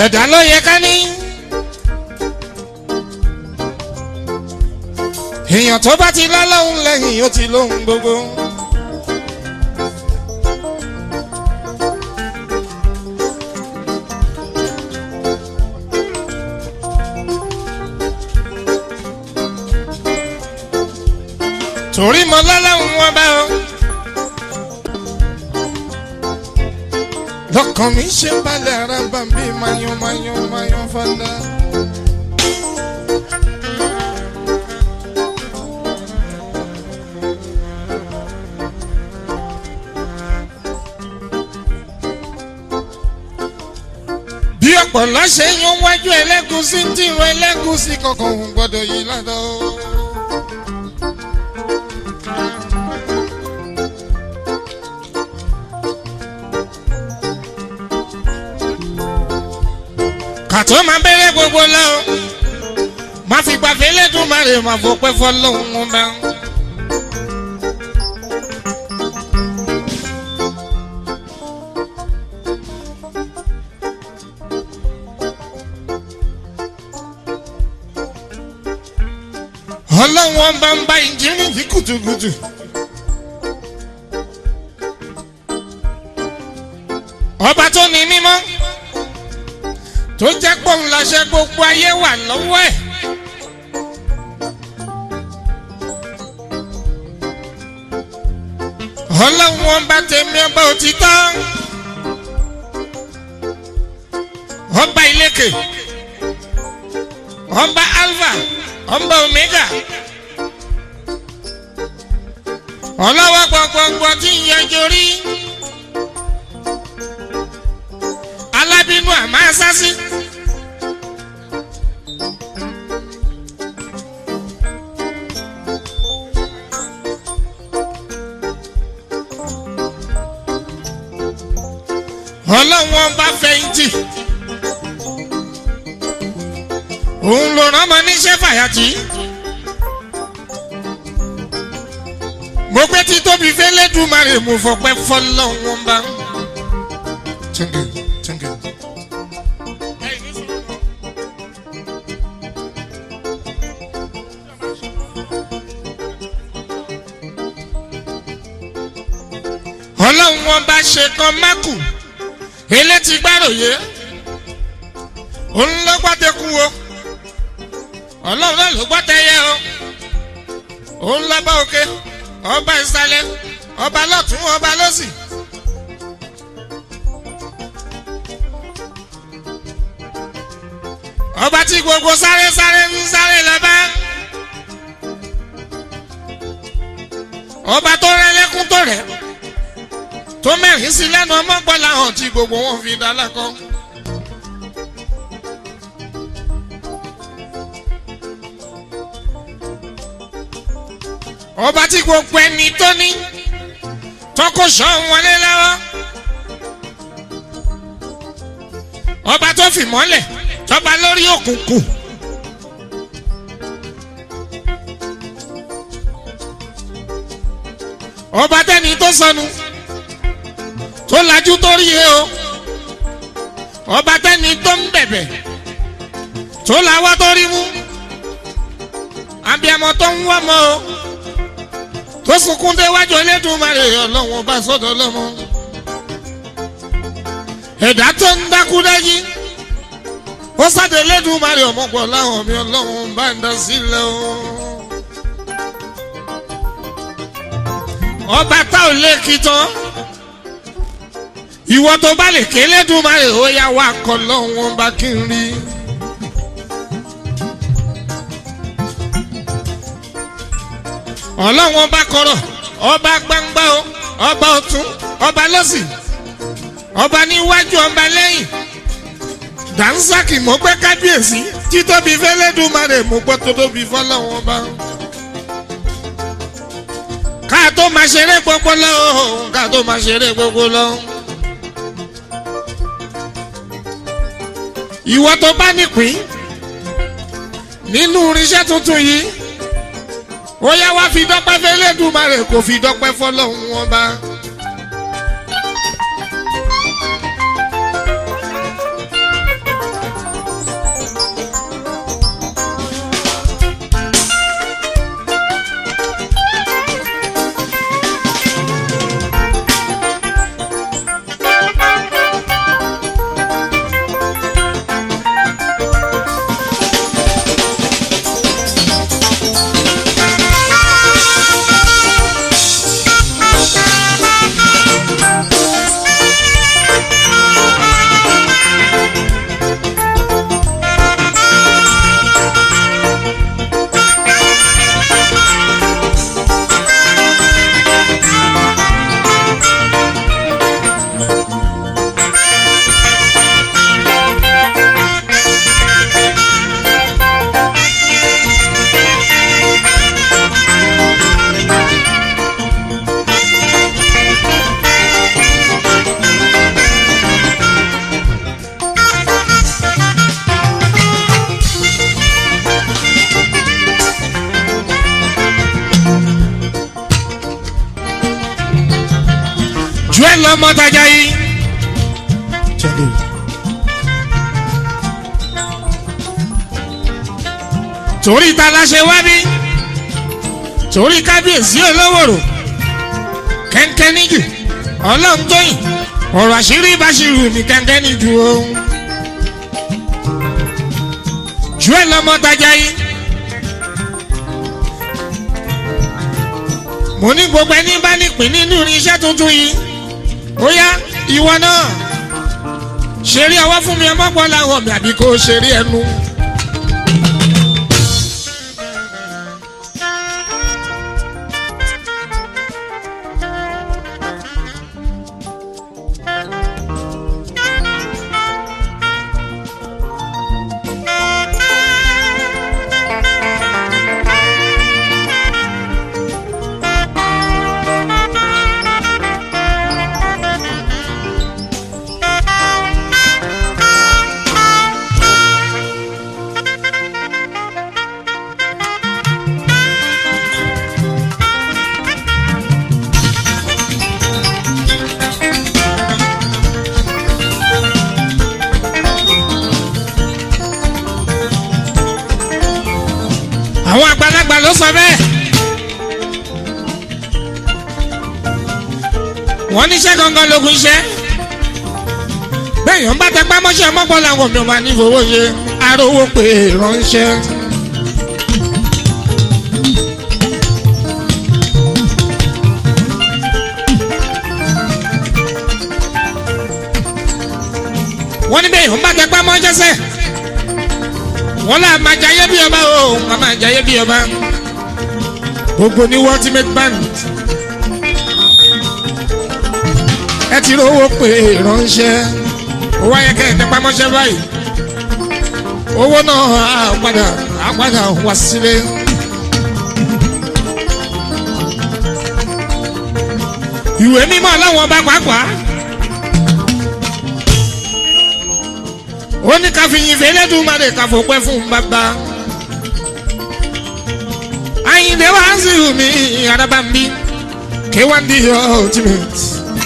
ẹ̀dá ló yẹ ká ní. èèyàn tó bá ti lọ́lọ́hún lẹ́yìn ó ti lóhun gbogbo. torí mo lọ́lọ́hún wọn bá ọ. lọ́kàn mi ṣe ń balẹ̀ ara bá mi mayọ̀ mayọ̀ mayọ̀ fada. bí ọ̀pọ̀lọ́ ṣe yan wájú ẹlẹ́gùsí ń tìrọ ẹlẹ́gùsí kankan òun gbọ́dọ̀ yí ládàá o. kàtó máa bẹ̀rẹ̀ gbogbo lọ má fi gbàfẹ́ lẹ́dùn má rè má fọpẹ́ fọlọ́hún wọn bá. ọlọ́run wọn bá ń bá ìjírí yìí kùtùkùtù. ọba tó ní mímọ́ tó jẹ́ pòun láṣẹ gbogbo ayé wà lọ́wọ́ ẹ̀. ọlọ́run wọn bá tẹ̀mí ọba òtítọ́ ọba ìlékè ọba alpha ọba omega ọlọ́wọ́ gbọ̀ngbọ̀ngbọ̀ tí ń yanjú rí alábínú àmọ́ asásí. ọlọ́wọ́n bá fẹ̀yìntì òun ló rán ọmọ níṣẹ́ fàyàtì. mo pé tí tóbi fẹ́lẹ́ dùmarè mo fọpẹ́ fọlọ́wọ́n bá. Thank you, thank you. ọlọ́run wọn bá ṣe kan mákù elétí gbàròyé òun ló gbàdékù o ọlọ́run náà ló gbàdéyẹ o òun lọ́ba òkè ọba ìsàlẹ̀ ọba lọ́tún ọba lọ́sì. ọba tí gbogbo sáré sáré ń sáré lọ́ba. ọba tó rẹ lẹ́kún tó rẹ̀ tó mẹ́rin sí lẹ́nu ọmọgbọ́lá hàn tí gbogbo wọn fi dá lákọ́. ọba tí gbogbo ẹni tó ní tọkọ sọ wọlé lọ́wọ́. ọba tó fi mọ́lẹ̀ tọba lórí òkùnkùn. ọba tẹni tó sọnù tó lajú tó rí e o ọba tẹni tó ń bẹ̀bẹ̀ tó lawọ́ tó rí mú abiyamọ tó ń wọ́ mọ́ o tó sunkún déwájú Elédùmarè ọlọ́wọ́n bá sọ́dọ̀ lọ́mọ ẹ̀dá tó ń dákú dájí ó sáde Elédùmarè ọmọpọ̀ láwọn mi ọlọ́wọ́n bá ń dá sílẹ̀ o. ọba tá ò lè kí tán ìwọ tó bá lè ké Elédùmarè ó yá wá kọ lọ́wọ́n bá kí n rí. ọlọ́wọ́n bá kọ̀rọ̀ ọba gbangba o ọba ọ̀tún ọba lọ́sì ọba níwájú ọba lẹ́yìn dànsaki mo gbé kábíyèsí títóbi fẹ́lẹ́dùmarè mo gbọ́ tó tóbi fọlọ́wọ́n bá. ká tó máa ṣeré gbogbo lọ ká tó máa ṣeré gbogbo lọ. ìwọ tó bá nípín nínú irinṣẹ́ tuntun yìí ó yá wá fi dọ́pẹ́ fẹ́lẹ́dùmarè kò fi dọ́pẹ́ fọlọ́hún wọn bá. lọ́mọ́tajà yìí. torí ta la ṣe wá bí torí kábíyèsí olówòrò kẹ́ńkẹ́ níjù ọlọ́run tóyìn ọ̀rọ̀ àṣírí ìbáṣirù ní kẹ́ńkẹ́ níjù o. jù ẹ lọ́mọ́tajà yìí. mo ní gbogbo ẹni bá nípìn nínú irinṣẹ́ tuntun yìí ó yá ìwọ náà ṣeré ọwọ́ fún mi ọmọ gbọ́ làwọn mi àbí kò ṣeré ẹnu. àwọn àgbàlagbà ló sọ bẹ́ẹ̀. wọ́n níṣẹ́ gangan lógun iṣẹ́. bẹ́ẹ̀ yọ̀n bá tẹpá mọ́ṣẹ́ mọ́gbọ́n làwọn mi ò máa ní fowó ṣe arówó pé ránṣẹ́. wọ́n ní bẹ́ẹ̀ yọ̀n bá tẹpá mọ́ṣẹ́ sẹ́ẹ̀ wọ́n là máa jayé bí ọba o wọ́n máa jayé bí ọba gbogbo ní ultimate band ẹ ti rówó pé ránṣẹ́ owó ayẹkẹ ìtẹpamọ́ṣẹ́ báyìí owó náà á padà á padà wá sílé. ìwé mímọ́ ọlọ́wọ́n ọba pàápàá. ó ní ká fi yin fèlè dùmarè ká fòpẹ́ fún bàbá. Àyìndé wá sí mi araba mi K1 the ultimate.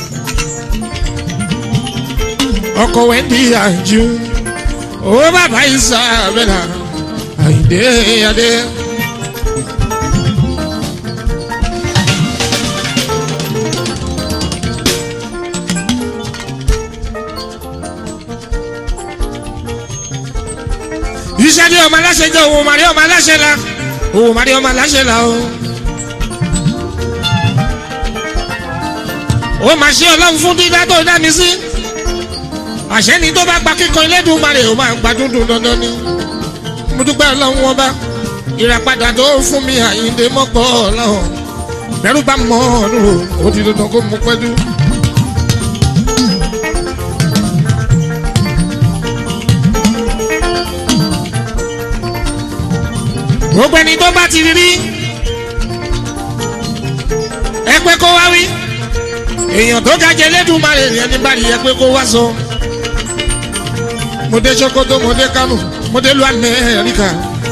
ọkọ̀ wẹ́ndí àjú owó bàbá Isabella Àyìndé adé. iṣẹ́ ní ọmọ aláṣẹ jẹ́ òun màrí ọmọ aláṣẹ la òun màrí ọmọ aláṣẹ la o. ó máa ṣe ọlọ́run fún dídá tó dá mi sí. àṣẹ ni tó bá gba kíkan Elédùmarè ó máa gba dúdú dandan ni. mo dúpẹ́ ọlọ́run wọn bá ìràpadà tó fún mi Àyìndé mọ́pọ̀ ọlọ́run bẹ́rù bá mọ́ ọ̀run ó ti dandan kó mú pẹ́dú. gbogbo ẹni tó bá ti rí ẹ pé kó wá wí èèyàn tó ga jẹ lẹ́dùnmarè ni ẹni bá rí ẹ pé kó wá sọ mo dé Sokoto mo dé Kano mo dé lu Amẹ́ríkà.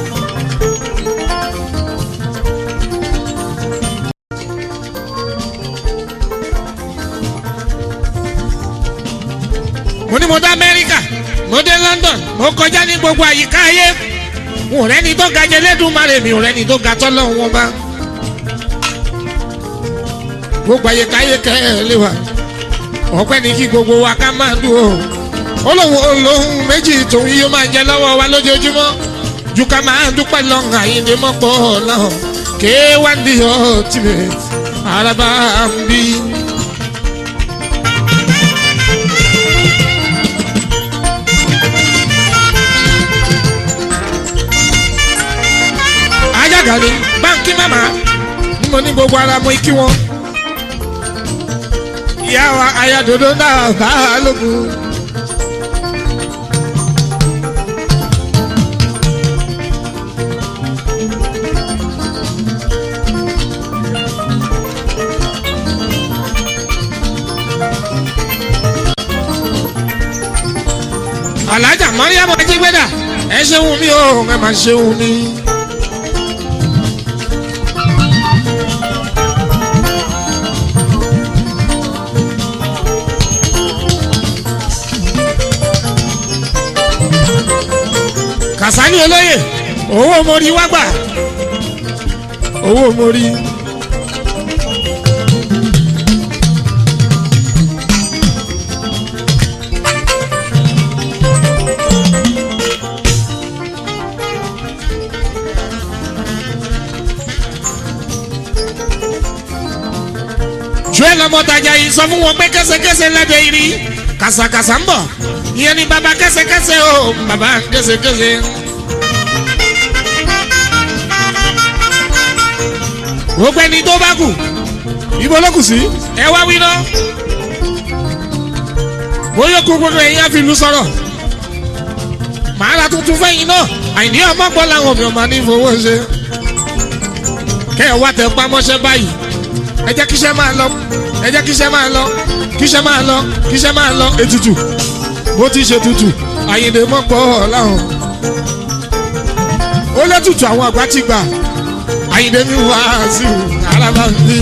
mo ní mo dé Amẹ́ríkà mo dé London mo kọjá ní gbogbo àyíká ayé n ò rẹ́ni tó ga jẹ lẹ́dùnmarè mi ò rẹ́ni tó ga tọ́lọ́ wọn bá. gbogbo àyíkáyé kẹ́ ẹ lé wa ọpẹ́ ní kí gbogbo wa ká máa dùn o. olóhùn olóhùn méjì tòun yóò máa jẹ lọ́wọ́ wa lójoojúmọ́ ju ká máa dúpẹ́ lọ́hùn Àyìndé mọ́pọ̀ lọ́hùn K1 the ultimate araba ń bí. ajágàdé báńkì màmá ni mo ní gbogbo ara mo kí wọn. ìyá wa ayadodo náà bá a lógun. alájà mọ́ríyàmọ́ ajígbẹ́dà ẹ ṣeun mi o ẹ máa ṣeun mi. kàsálí olóyè owó mórí wá gbà owó mórí. joel ọmọtajà yìí sọ fún wọn pé kẹsẹkẹsẹ lẹbẹ irí kàsàkàsà ń bọ ìyẹn ni baba kẹsẹkẹsẹ o baba kẹsẹkẹsẹ. gbogbo ẹni tó bá kù ibo ló kù sí ẹ wá wí ná bóyá kó gbogbo ẹ̀yin á fi lu sọ̀rọ̀ màá ra tuntun fẹ́yìn náà àìní ọmọ gbọ́ làwọn mi ò máa ní fowó ṣe kẹ́ ẹ̀ wá tẹ pamọ́ṣẹ́ báyìí ẹ jẹ́ kíṣẹ́ máa lọ ẹ jẹ́ kíṣẹ́ máa lọ kíṣẹ́ máa lọ kíṣẹ́ máa lọ ètùtù bó ti ṣe tutù àyìnlè mọ́ pọ̀ láwọn. ó lẹ́tùtù àwọn àgbà ti gbà àyìnlè mi wá sí alábà mi.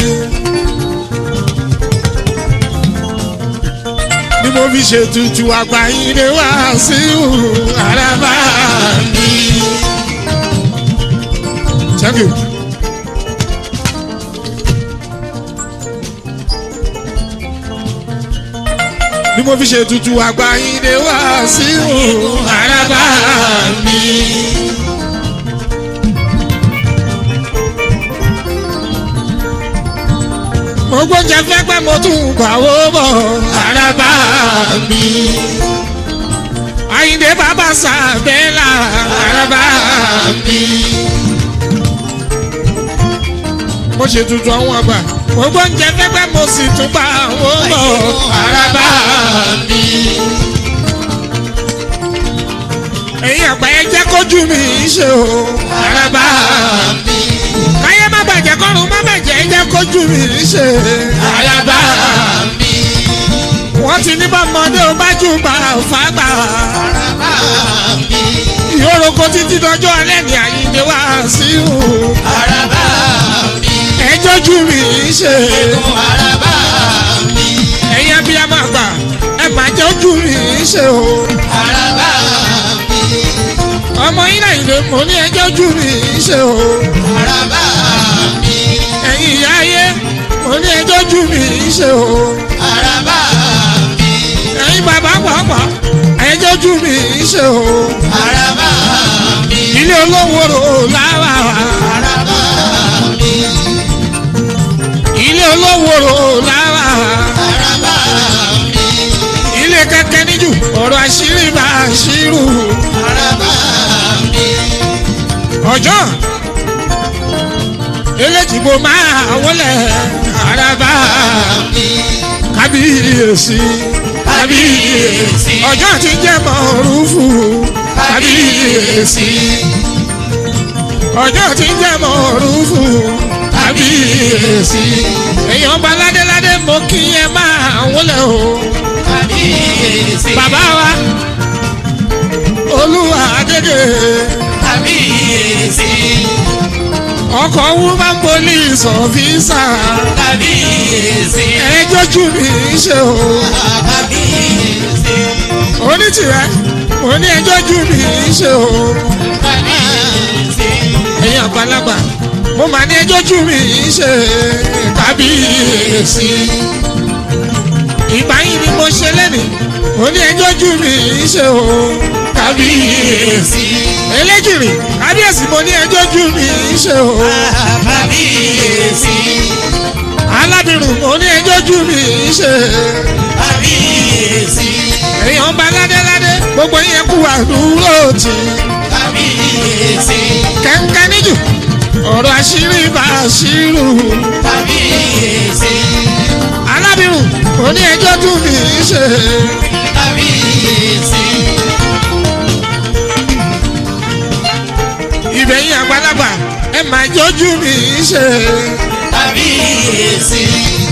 ni mo fi ṣe tutù àgbà àyìnlè wá sí alábà mi. thank you. ni mo fi ṣe tutù àgbà yín lè wá sí òun àràbà mi. mo gbọ́njẹ fẹ́ pẹ́ mo tún bàwó bọ̀ àràbà mi. àyìndé bàbá sàbẹ́là àràbà mi. mo ṣe tutù àwọn àgbà mo gbọ́njẹ fẹ́ pẹ́ mo sì tún bàwó bọ̀ àràbà mi. ẹ̀yin àgbà ẹ jẹ́ kójú mi ṣe o àràbà mi. káyé má bàjẹ́ kọ́run má bàjẹ́ ẹ jẹ́ kójú mi ṣe àràbà mi. wọ́n ti ní bọ́mọdé o bá jù bá fàgbà. àràbà mi. ìhòròkò títí dọjọ́ alẹ́ ní àyíǹde wá sí o. àràbà mi. ẹ jọ́jú mi ṣe àràbà mi. ẹ̀yin abiyamọ àgbà ẹ má jọ́jú mi ṣe o. àràbà mi. ọmọ yín náà ìlú mo ní ẹ jọ́jú mi ṣe o. àràbà mi. ẹ̀yin ìyá ayé mo ní ẹ jọ́jú mi ṣe o. àràbà mi. ẹ̀yin bàbá pàápàá ẹ jọ́jú mi ṣe o. àràbà mi. ilé olówó rò láwà. àràbà mi. ilé olówó rò láwà. àràbà mi. ilé kẹkẹ níjù ọ̀rọ̀ àṣírí bá àṣírù. àràbà mi. ọjọ́ eléjìbò máa wọlé àràbà mi. kábíyèsí kábíyèsí ọjọ́ ti jẹ́ mọ̀rúfù kábíyèsí ọjọ́ ti jẹ́ mọ̀rúfù kábíyèsí èèyàn bá ládéládé mo kí ẹ máa wọlé o kábíyèsí. bàbá wa olúwa adédè kábíyèsí. ọkọ̀ woman police officer kábíyèsí. ẹjọ́jú mi ṣe o kábíyèsí. onítìrẹ mo ní ẹjọ́jú mi ṣe o kábíyèsí. ẹ̀yin àgbàlagbà mo mà ní ẹjọ́jú mi ṣe kábíyèsí ìgbà yìí ni mo ṣe lẹ́nìí mo ní ẹjọ́jú mi ṣe o kábíyèsí eléjìrì kábíyèsí mo ní ẹjọ́jú mi ṣe o kábíyèsí. alábìrún mo ní ẹjọ́jú mi ṣe kábíyèsí. èèyàn bá ládéládé gbogbo yẹn kú àdúró tì kábíyèsí. kẹ́ńkẹ́ níjù ọ̀rọ̀ àṣírí bá àṣírù kábíyèsí. alábìrún mo ní ẹjọ́jú mi ṣe kábíyèsí. ìbẹ̀yìn àgbàlagbà ẹ máa jọ́jú mi ṣe kábíyèsí.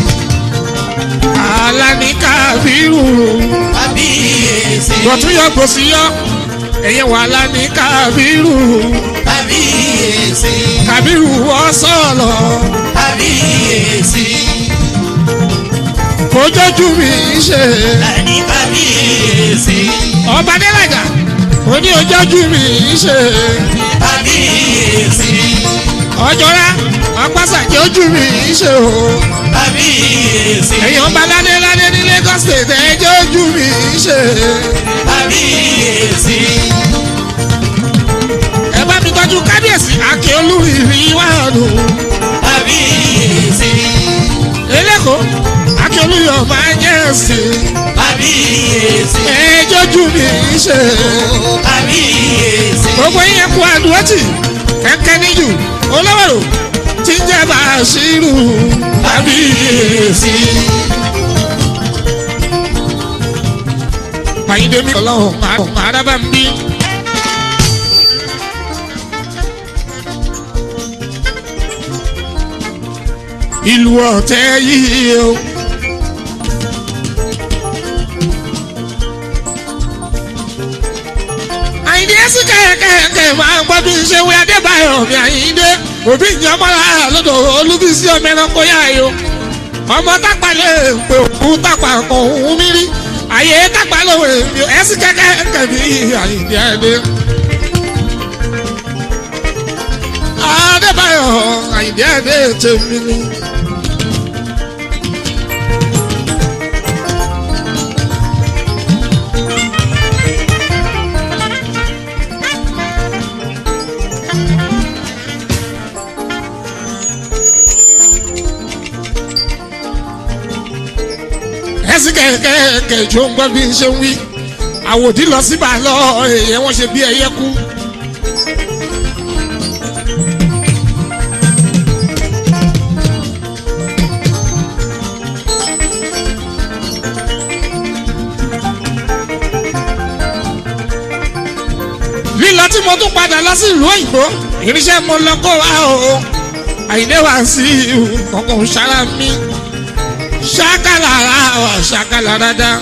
Àlàní Kábírù kábíyèsí. gbọ̀tún yọ gbòsí yọ ẹ̀yẹ wà Àlàní Kábírù kábíyèsí. Kábírù wọ́ sọ̀lọ̀ kábíyèsí. kó jọ́jú mi ṣe Lani kábíyèsí. ọba Adélàjà kó mo ní ojú mi ṣe kábíyèsí ọjọ́ra ọgbàsàkè ojú mi ṣe o kábíyèsí èèyàn bá ládé ládé ní Lagos state ẹjọ́ ojú mi ṣe kábíyèsí ẹ bá mi tọ́jú kábíyèsí àkè olúrìrì wàhánu kábíyèsí eléko àkè olúyọ̀ máa jẹ́ ẹ̀sìn kábíyèsí ẹjọ́ ojú mi ṣe kábíyèsí gbogbo yẹn kú àdúrótì kẹ́kẹ́ níjù olówó tí ń jẹ́ bàṣírù kábíyèsí àyíndé mi ọlọ́run àrùn àràbà ń bí. ìlú ọ̀tẹ̀ yìí o. àyíndé sí kẹ̀kẹ́ máa ń gbọ́ bí ṣe wí adébáyọ̀ mi àyíndé òbí ìjọmọ́ra lọ́dọ̀ olúbísí ọmọ ẹranko yá yìí o ọmọ tápà lè pè òkú tápà kan òun mi rí àyè tápà lòun èmi ò ẹsì kẹkẹ kẹbi àyìndí ẹdẹ. adébáyọ̀ àyìndí ẹdẹ tèmi ni. ẹsì kẹkẹ kẹjọ ń gbọ́ bí n ṣe ń wí àwòdì lọ sí bàálọ̀ èèyàn wọn ṣe bí ẹyẹ kú. lílọ tí mo tún padà lọ sí ìlú òyìnbó irinṣẹ́ mo lọ kó wa o àyìnlé wa sí ọkọ̀ sára mi ṣákàlà wa ṣákàlà dáadáa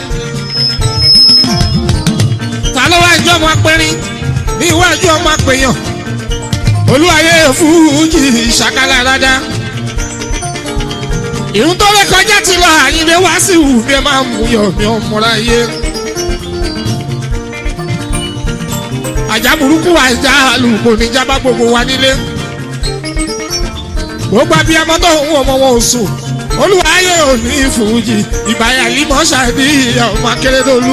ta ló wá jọ ọmọ apẹrin ní iwájú ọmọ apẹyàn olúwayé fújì ṣàkálà rádá ìrún tó lè kọjá ti lọ àyìnbé wá sí ìwù bí ẹ máa mú yọ mi ọmọra yé àjà burúkú àjà àlùkò níjàmbá gbogbo wa nílé gbogbo abiyamọ tó ń wọ ọmọ wọn ò sùn olúwayé ò ní fújì ìbáyà límọ̀ ṣàdí ọmọ akérèdọ́lù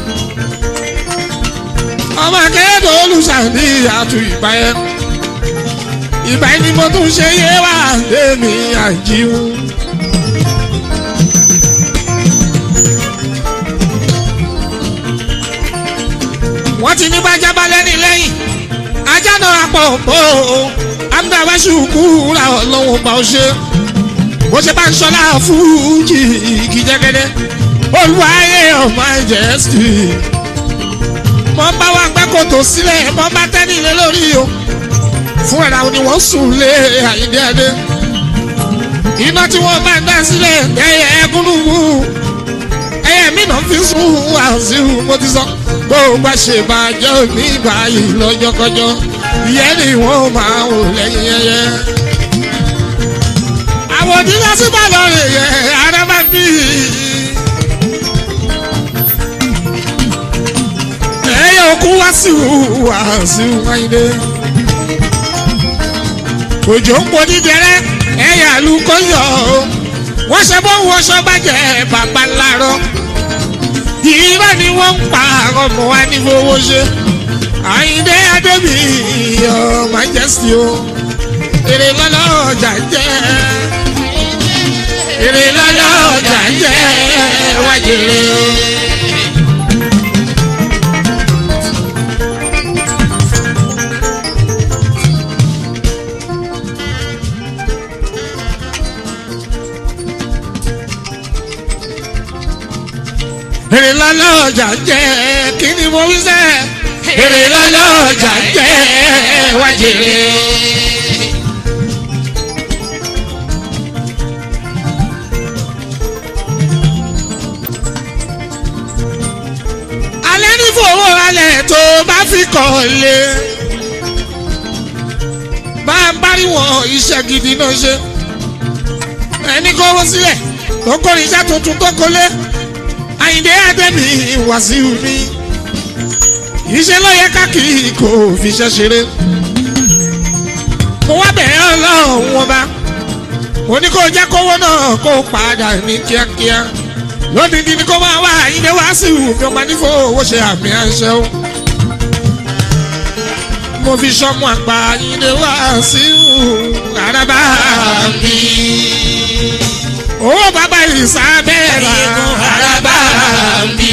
ọmọ akẹ́kọ̀ọ́ olùsàndí àtú ìgbà yẹn ìgbà yẹn ni mo tún ṣe yé wá lémi àjíwú. wọ́n ti ní bájá bá lẹ́ni lẹ́yìn ajá náà pọ̀ pọ̀ amúdáwáṣu kúra ọlọ́wọ́ bá ọ ṣe bó ṣe bá ń ṣọlá fújì kìjẹ́gẹ́dẹ́ olùwàyè ọmọ ẹ̀jẹ̀ sí i mọ bá wa gbẹ́ kòtò sílẹ̀ mọ bá tẹ́lẹ̀ lé lórí o fún ẹ̀rọ àwọn ni wọ́n sùn lé àyíndé ẹdẹ iná tí wọ́n bá ń dá sílẹ̀ ẹyẹ ẹgúnlùmù ẹyẹ mi náà fi sùn wàásù mo ti sọ bó o bá ṣe bàjẹ́ òní ìbáyìí lọ́jọ́kọjọ́ ìyẹn ni wọ́n máa wò lẹ́yìn ẹyẹ. àwọn òdìlá sí bàlọ́ rẹ̀ yẹ ara bá bí ẹyẹ òkú wá sí wá sí wáyé òjò ń po dídẹrẹ ẹyẹ àlùkò yọ ọ wọ́n ṣe bó wọṣọ bàjẹ́ bàbá ńláàrọ ìrírá ni wọ́n ń pa ọmọ wa ní fowó ṣe àyíndé adébí ọ majesty o èrè lọ́lọ́ ọjà jẹ́ èrè lọ́lọ́ ọjà jẹ́ wájèrè o. èrè lọ́lọ́ ọjà jẹ́ kí ni mo wí sẹ́ èrè lọ́lọ́ ọjà jẹ́ wájèrè. alẹ́ ní fowó alẹ́ tó bá fi kọ́ lé bá ń bá rí wọn iṣẹ́ gidi náà ṣe ẹni kó wọ́n sílẹ̀ tó kọ́ iṣẹ́ tuntun tó kọ́lé àyìndé àdẹ́mi wàsíù mi iṣẹ́ ló yẹ káàkiri kò fi ṣe ṣeré mo wá bẹ̀rẹ̀ ọlọ́run wọn bá mo ní kó jẹ́ kówó náà kó padà ní kíákíá lódìdí ni kó máa wá ilé wá sí ìwù mi ọmọ nífò owó ṣe àmì àṣẹ o mo fi sọmọ àgbà ilé wá sí ìwù àràbà Àmì. owó bàbá ìsàbẹ̀rẹ̀ Ẹ̀yẹ́gun àràbà mi.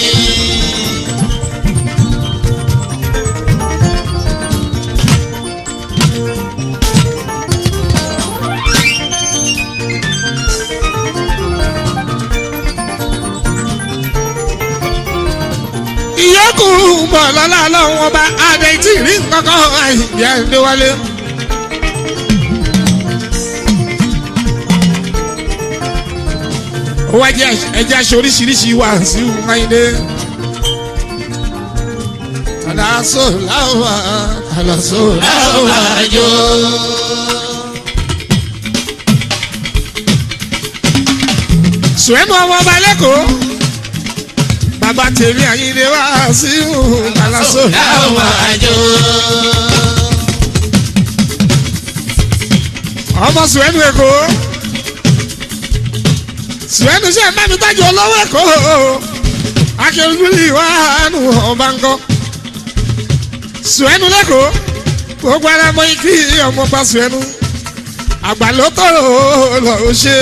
ìyókù bọ̀ lọ́la lọ́wọ́ ọba adé tí rí nǹkankan àìyá ẹ̀dẹ́ wálé. ó wá jẹ́ ẹja ṣe oríṣiríṣi wà sí máyídé. àlàsó láwà àlàsó láwà. Àwàjọ. sùwẹ́mù ọmọ ọba lẹ́kọ̀ọ́ bàbá tèmi àyíndé wá sí àlàsó láwà. Àwàjọ. ọmọ sùwẹ́nù èkó sùwẹ́nù ṣe ń bá mi tájú olówó èkó akérúdúlì wà nù ọba ńkọ sùwẹ́nù lẹ́kọ̀ọ́ gbogbo ara mọ ikí ọmọ pa sùwẹ́nù àgbà ló tọrọ lọ ó ṣe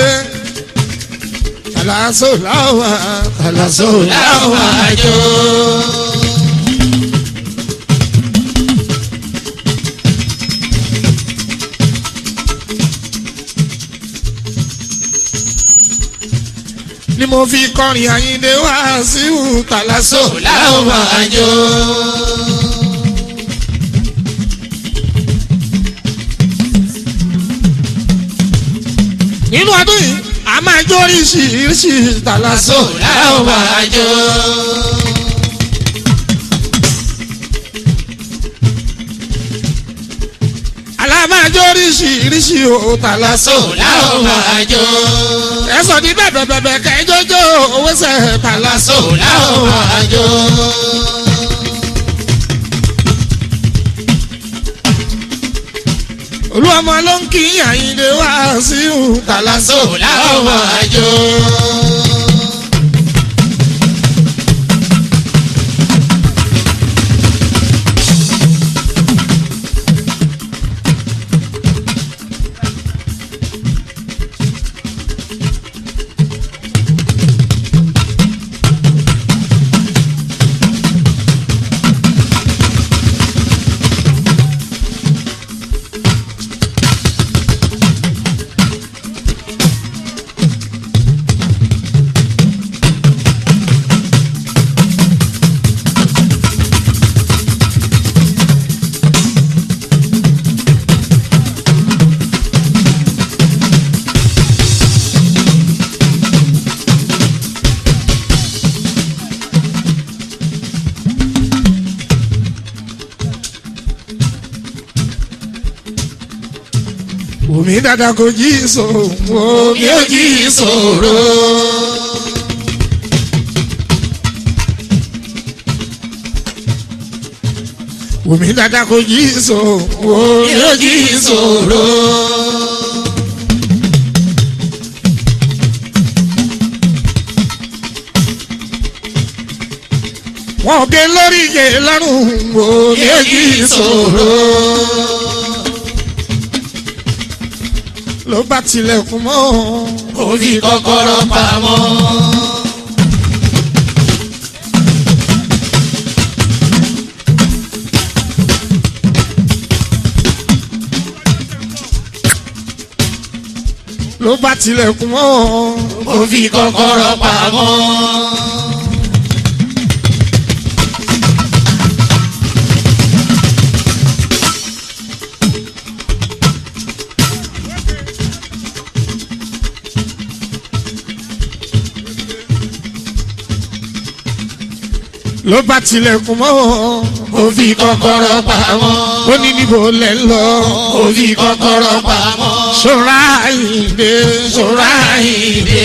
kàlàsó láwà kàlàsó láwà. Àwàjọ. ni mo fi kọrin àyíndé wá sí kàlàsó Láwàjọ. nínú ọdún yìí a máa jó oríṣiríṣi kàlàsó Láwàjọ. alámájó oríṣiríṣi o kàlàsó Láwàjọ. ẹsọ ní bẹ̀bẹ̀ bẹ̀bẹ̀ kẹjọjọ owó sẹ kàlàsó Láwàjọ. olúwọmọ ló ń kí àyíndé wá sí kàlàsó Láwàjọ. omi dada kò jí so omi ò jí ìṣòro. omi dada kò jí so omi ò jí ìṣòro. wọn ò gé lórí ìyè lọ́rùn omi ò jí so ìṣòro. ló bá tilẹ̀kùn mọ́ Ó fi kọ́kọ́rọ́ pamọ́. ló bá tilẹ̀kùn mọ́ Ó fi kọ́kọ́rọ́ pamọ́. ló bá tilẹ̀kùn mọ́ Ó fi kọ́kọ́rọ́ pamọ́. ó ní níbo lẹ̀ ń lọ Ó fi kọ́kọ́rọ́ pamọ́. ṣọ́ra ìdè ṣọ́ra Ṣọ́ra ìdè.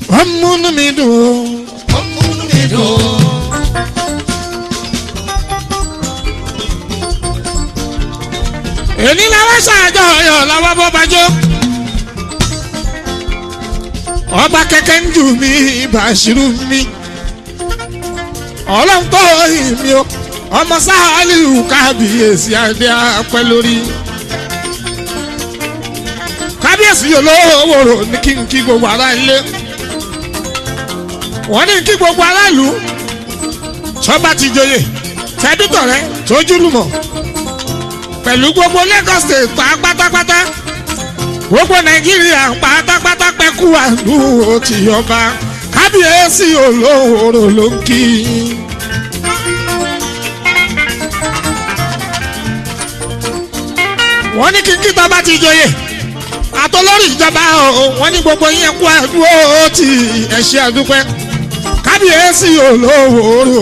ọmúnú mi dùn ó múnú mi dùn. èyí làwọn ṣàjọyọ̀ làwọn bọ́ bàjọ́ ọba kẹ̀kẹ́ ń jù mí bàṣírù mi ọlọ́run tó yìn mí o ọmọ sáálì kábíyèsí adé apẹ́ lórí kábíyèsí olówó ní kí n kí gbogbo ará ilé wọ́n ní kí gbogbo aráàlú sọ́ba ti joyè tẹ́bítọ̀rẹ́ tójúlùmọ̀ pẹ̀lú gbogbo Lagos state pa pátápátá gbogbo Nàìjíríà pátápátá pẹ́kú àdúró ti ọba kábíyèsí olówó ló ń kí. wọ́n ní kí n kí tọ́ba ti joyè àtọlọ́rì ìjọba o wọ́n ní gbogbo yín kú àdúró ti ẹ̀ṣẹ̀ àdúpẹ́ kábíyèsí olówó.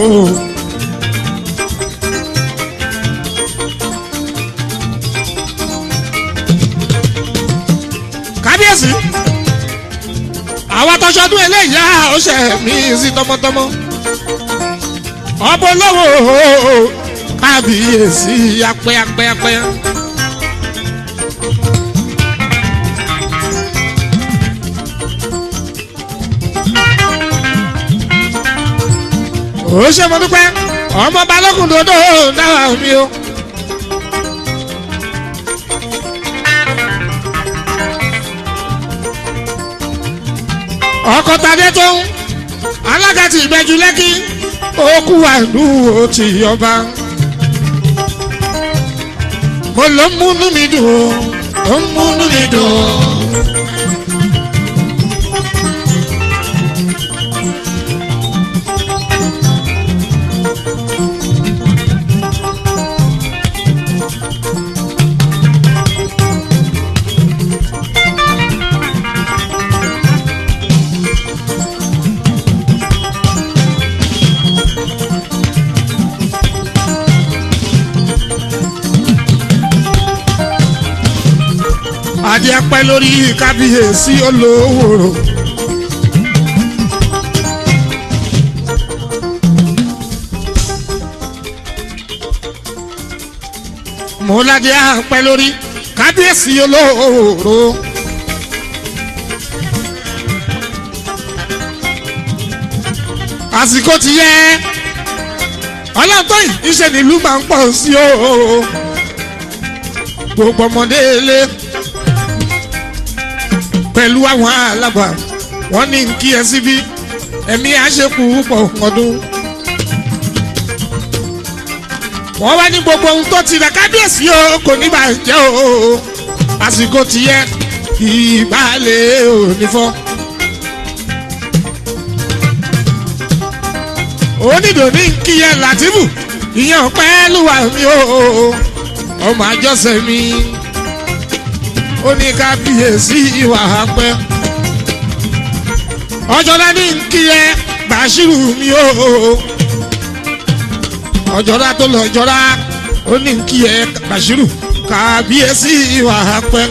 kábíyèsí àwọn tọ́sọdún eléyìí á ó ṣe mí sí tọmọtọmọ ọbọ lọ́wọ́ kábíyèsí apẹ́ apẹ́ apẹ́. ó ṣe mo dúpẹ́ ọmọ balógun dòdò dáwà mi o. ọkọ̀ tadé tó ń alága ti ìgbẹ́jú lẹ́kí òkú àlù ó ti yọba. mo ló ń múnú mi dùn ó ń múnú mi dùn. adé apẹ́ lórí kábíyèsí olówó. mọ́ládé apẹ́ lórí kábíyèsí olówó. àsìkò ti yẹ ọlọ́tọ̀ ìṣe nílùú máa ń pọ̀ sí o gbogbo ọmọdé lé pẹ̀lú àwọn alàgbà wọ́n ní kí ẹ síbí ẹ̀mí àṣekù pọ̀ ọdún. wọ́n wá ní gbogbo ohun tó ti rà kábíyèsí o kò ní bàjẹ́ o àsìkò ti yẹ ìbálẹ̀ òní fọ́. onídò ní kí ẹ Làtífù ìyẹn pẹ́ẹ́lú wa mi o ọmọ àjọṣe mi ó ní kábíyèsí ìwà pẹ́. ọjọ́lá ní kí ẹ bàṣírù mi o. ọjọ́lá tó lọ jọra ó ní kí ẹ bàṣírù kábíyèsí ìwà pẹ́.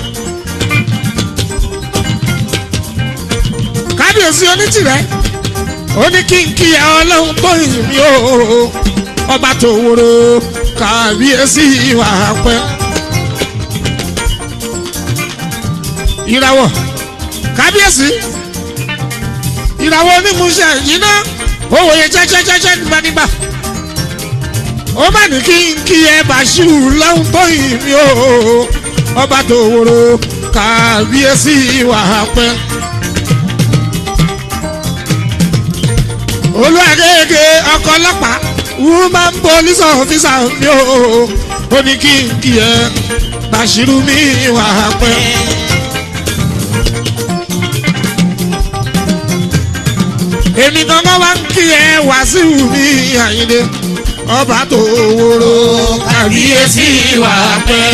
kábíyèsí onítìrẹ ó ní kí n kí ẹ ọlọ́run tó yìn mí o. ọba tó wúro kábíyèsí ìwà pẹ́. ìràwọ̀ kábíyèsí ìràwọ̀ onímúṣẹ yìí ná owó yẹn jẹ́jẹ́jẹ́jẹ́ nígbànígbà ó má ní kí n kí ẹ bàṣírù lọ́hùn tó yìn mí o ọba tó wòrò kábíyèsí wà pẹ́. olùwàgẹ́gẹ́ ọkọ̀ ọlọ́pàá woman police officer mi o ó ní kí n kí ẹ bàṣírù mi wà pẹ́. èmi gangan wá ń kí ẹ Wàsíù ní Àyìndé ọba tó wóró kábíyèsí wà pẹ́.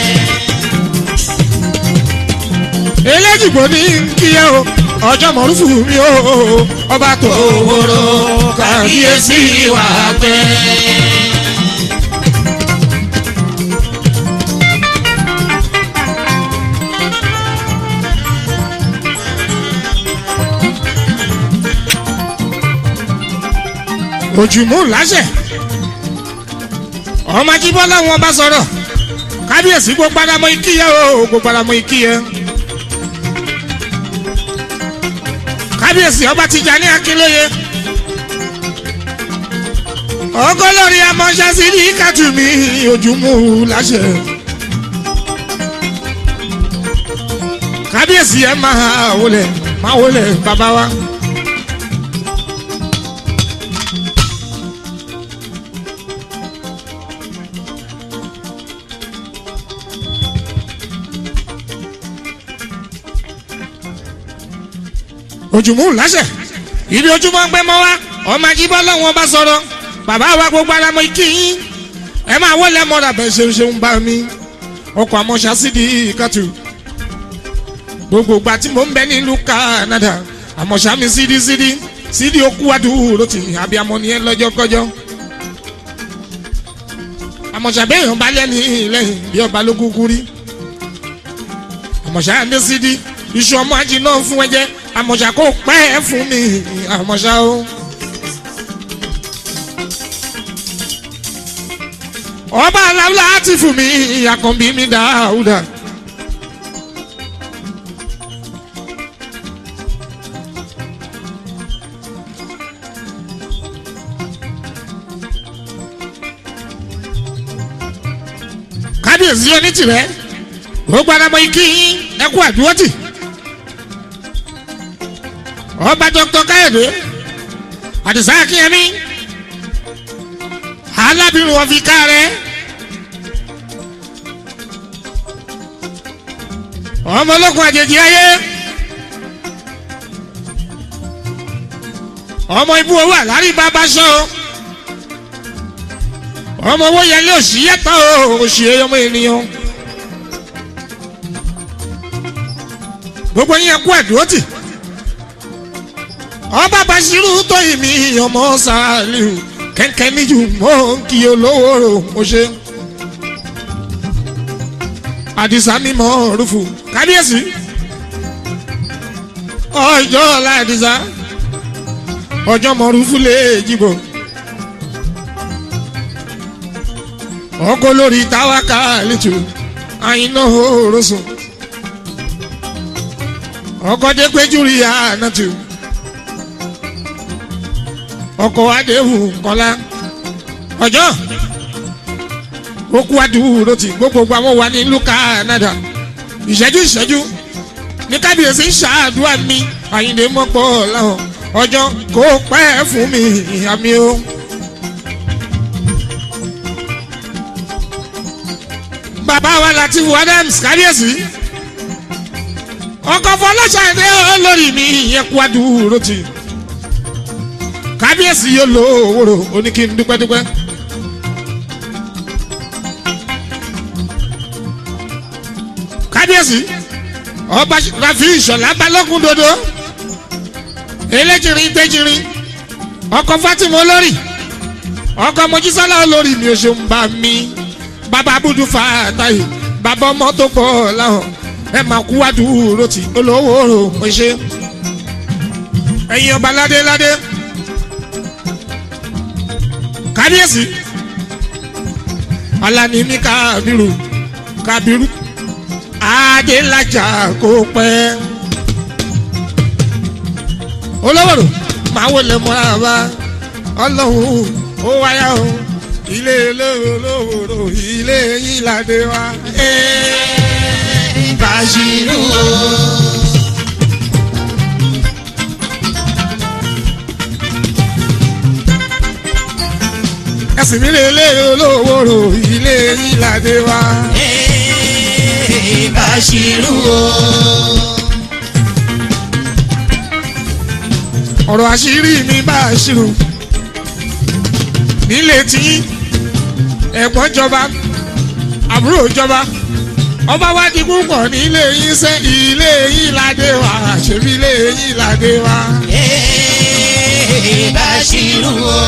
eléjìgbò ní kí ẹ o ọjọ́ mọ̀rúfù mi o ọba tó òwòrò kábíyèsí wà pẹ́. òjùmú láṣẹ ọmọ ajíbọ́lá wọn bá sọ̀rọ̀ kábíyèsí gbogbo aramọ ikíyẹ o gbogbo aramọ ikíyẹ kábíyèsí ọba Tìjàní Akínlóye ọgọlọrí amọ̀ṣẹ́sí ní kàtúmí ojúmú láṣẹ. kábíyèsí ẹ máa wọlé máa wọlé bàbá wa. ojúmú láṣẹ ibi ojúmọ́ ń gbẹ́ mọ́ wa ọmọ ajíbọ́ lọ́wọ́n bá sọ̀rọ̀ bàbá wa gbogbo ara mọ ikí yín ẹ máa wọlé mọ́ra bẹ́ẹ̀ ṣe ṣe ń bá mi ọkọ̀ àmọ́ṣá sídìí kàtù gbogbo ìgbà tí mò ń bẹ nílùú Canada àmọ́ṣá mi sídìí sídìí sídìí okú adúró ti abiyamọ nìyẹn lọ́jọ́ kọjọ́ àmọ́ṣá bẹ́ẹ̀ bá lẹ́ni lẹ́yìn bí ọba ló kúkú rí àmọ́ṣá ní sídìí iṣu ọmọ ajì náà fún ẹjẹ àmọ́ṣá kò pẹ́ fún mi àmọ́ṣá o. ọba aláwùlá ti fún mi àkànbí mi dáúdà. kábíyèsí onítìrẹ gbogbo àdàmọ ikí yín ẹkú àdúrótì ọba dr káyọ̀dé àdìsá akínyẹmí alábìrún wọn fi ká rẹ ọmọ ológun àjèjì ayé ọmọ ibú owó àlárí bàbá sọ ọmọ owó yẹlé òsì yẹtọ òsì ọmọ ènìyàn gbogbo yín kú ẹdùn tì ọba Bashiru tó ìmí ọmọ Sàlíù kẹ́kẹ́ níjù mọ́ kí olówó rò mo ṣe. àdìsá mímọ́ rúfù kábíyèsí ọjọ́ ọ̀la àdìsá ọjọ́ mọ́ rúfù lè jìbò. ọkọ̀ lórí táwákà lẹ́tù àyínà òrosùn ọkọ̀ dẹ́gbẹ́jú rí ànátù ọkọ̀ adéhùn kọ́lá ọjọ́ okú adúró ti gbogbo àwọn wà ní ìlú Canada ìṣẹ́jú ìṣẹ́jú ní kábíyèsí ṣáàdúrà mi àyìndé mọ́pọ̀ láwọn ọjọ́ kó pẹ́ fún mi àmì o. bàbá wa Lateef Adams kábíyèsí ọkọ̀ fọlọ́ṣàdé olórí mi ìyẹn kú adúró ti kábíyèsí yóò lo òwòrò oníkì ń dúpẹ́dúpẹ́. kábíyèsí ọba rafi ìṣọ̀lá balógun dodo eléjìrín gbéjìrín ọkọ fatima olórí ọkọ mojísọ́lá olórí mi ò ṣe ń bá mi bàbá abudu fàtàyè bàbá ọmọ tó pọ̀ láwọn ẹ máa kú wádùúrò tí olówó rò mo ṣe ẹ̀yin ọba ládé ládé kábíyèsí alanimi kábírù kábírù adélájà kò pẹ́ olówóró máa wọlé mọ́ra bá ọlọ́run ó wáyà o ilé olówóró ilé yín ládé wá. Bashiru o. ẹ̀sìn mi lè lé olówóró ilé yín ládé wá. Bashiru o. ọ̀rọ̀ àṣírí mi bá a ṣírò nílé tí ẹ̀gbọ́n jọba àbúrò jọba ọba wa di púpọ̀ nílé yín sẹ́ ilé yín ládé wá ṣèbí ilé yín ládé wá. Bashiru o.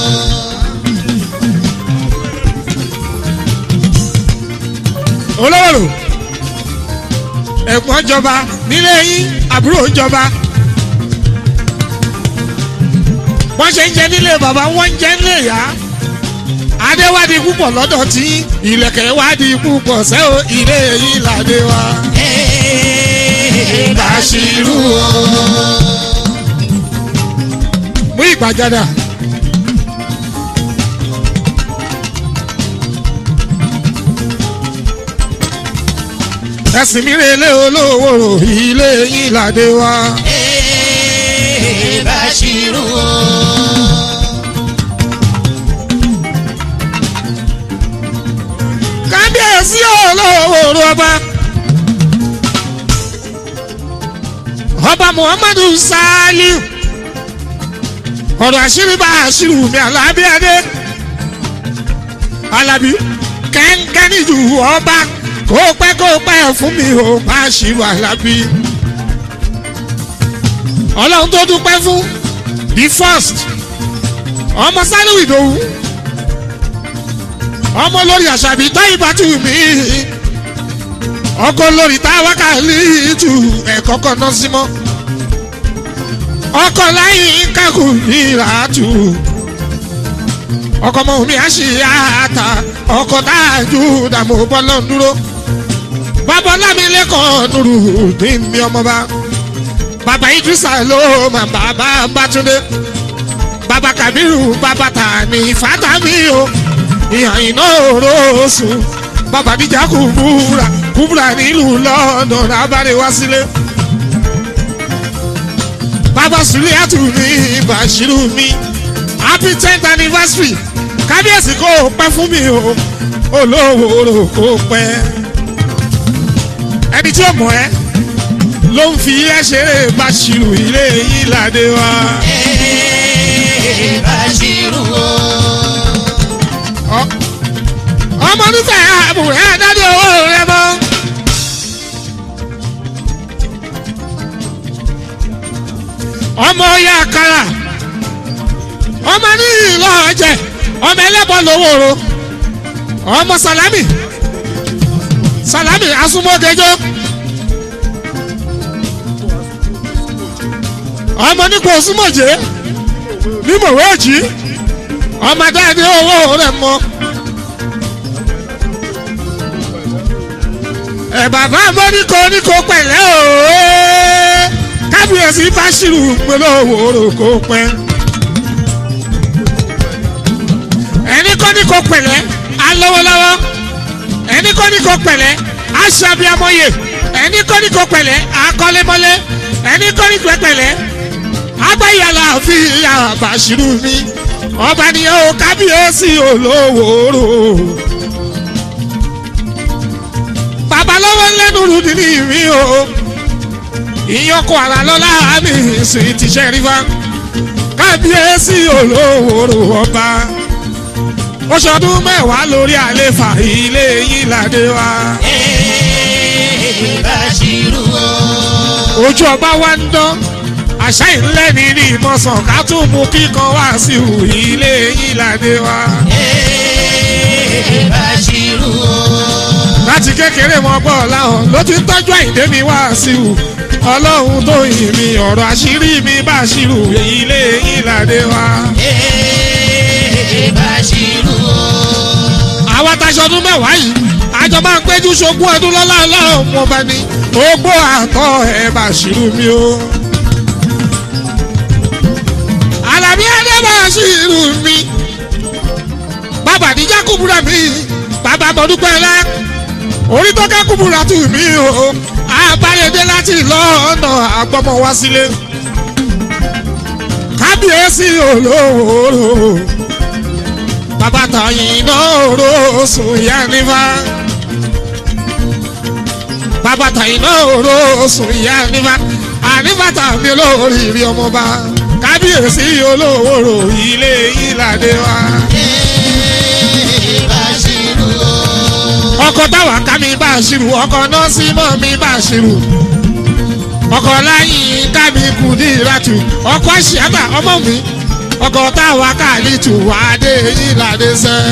olówó ẹ̀gbọ́n jọba nílé yín àbúrò jọba wọ́n ṣe ń jẹ nílé bàbá wọ́n ń jẹ nílé ìyá adéwádìí púpọ̀ lọ́dọ̀ tí ìlẹ̀kẹ̀ wádìí púpọ̀ sẹ́ o ilé yìí làdé wa. Bàṣírù o. mú ìgbàjádà. ẹ̀sìn mi rèé lé olówó ilé yìí làdé wa. Bàṣírù o. kábíyèsí olówó ọba. ọba muhammadu saliu ọ̀rọ̀ àṣírí bá àṣírí mi alábí adé alábí kẹ́ńkẹ́ níjú ọba kó pẹ́ kó pẹ́ fún mi ò bá àṣírí alábí ọlọ́run tó dúpẹ́ fún the first ọmọ sálíù ìdòwú ọmọ lórí àṣàbí táyì bá tù mí ọkọ lórí táwa kàlí tù ẹ̀kọ́ kan náà sí mọ́ ọkọ láyìn kakù nira tù ọkọ mọ mi àṣìyàtà ọkọ táàjú dààmú bọ́lá ń dúró bàbá lámìlẹ́kọ̀ọ́ nùrù ní mi ọmọba bàbá idrisa ló mà bàbá bàtúndé bàbá kabiru bàbá tani fatami o ìhàn iná òróòsù bàbá díjà kúbúra kúbúra nílùú london abáre wá sílé bàbá sùlíàtù mi bàṣírù mi happy tenth anniversary kábíyèsí kò pẹ́ fún mi o olówó rò kò pẹ́ ẹni tí ó mọ̀ ẹ́ ló ń fi ẹ́ ṣeré bàṣírù ilé yìí ládé wa. Bàṣírù o. Ọ- ọmọ nífẹ̀ẹ́ àbùrẹ́ àdáde owó rẹ mọ́. ọmọ ya kara ọmọ ní ìlọ ọjẹ ọmọ ẹlẹ́bọ lówóró ọmọ salami salami asúmọ́gẹjọ ọmọ nípò súnmọ̀jẹ́ nímọ̀wé òjì ọmọ dáadé owó rẹ mọ́. ẹ bàbá mọ́níkò oníkò pẹ̀lẹ́ ooo kábíyèsí báṣírù gbólóhùn kò pẹ́. ẹni kọ́ ní kò pẹ̀lẹ́ alọ́wọ́lọ́wọ́ ẹni kọ́ ní kò pẹ̀lẹ́ aṣàbíamọ́yè ẹni kọ́ ní kò pẹ̀lẹ́ akọ́lémọ́lé ẹni kọ́ ní kò pẹ̀lẹ́ agbáyàlá fi ìyá bàṣírù mi ọba nìyẹn o kábíyèsí olówó babalọ́wọ́ lẹ́nu rúdi ní ìrí o ìyọkọ ara lọ́la mi sì ti ṣe rí fa kábíyèsí olówó ọba oṣọdún mẹ́wàá lórí àlefa ilé yìí ládé wa Bàṣírù o. ojú ọba wa ń dán àṣà ìlẹ́ni ní ìmọ̀sán ká tún mú kíkan wá sí ìhù ilé yìí ládé wa Bàṣírù o. láti kékeré mọ bọ́ láhàn ló ti ń tọ́jú àyíndé mi wá sí ìhù ọlọ́run tó yìn mí ọ̀rọ̀ àṣírí mi bá ṣírù ilé yìí ládé wa. Bàṣírù o. àwa taṣọ ọdún mẹ́wàá yìí àjọ máa ń péjú ṣogún ọdún lọ́lá ọlọ́run wọn bá ní ogbó àtọ́ ẹ̀ bá ṣírù mi o. Àlàbí adé bá ṣírù mi bàbá àdìjá kúbúrà mi bàbá mọ̀dúpẹ́ rẹ orí tó ká kúbúrà tù mí o àbáyédé láti lọ́ọ̀nà àgbọ̀mọ̀ wá sílé kábíyèsí olówó bàbá tàyìn náà ro sùn yá nífà bàbá tàyìn náà ro sùn yá nífà ànífà tàbí olórí rí ọmọba kábíyèsí olówó ro ilé ìlàdé wa. Bàṣírù o. ọkọ táwa ká mi bá a ṣirù ọkọ náà sí mọ́ mi bá a ṣirù ọkọ láyìn ká mi kù ní ìratù ọkọ àṣìyàtà ọmọ mi ọkọ táwa ká lè tù wá dé ìlàdé sẹ́.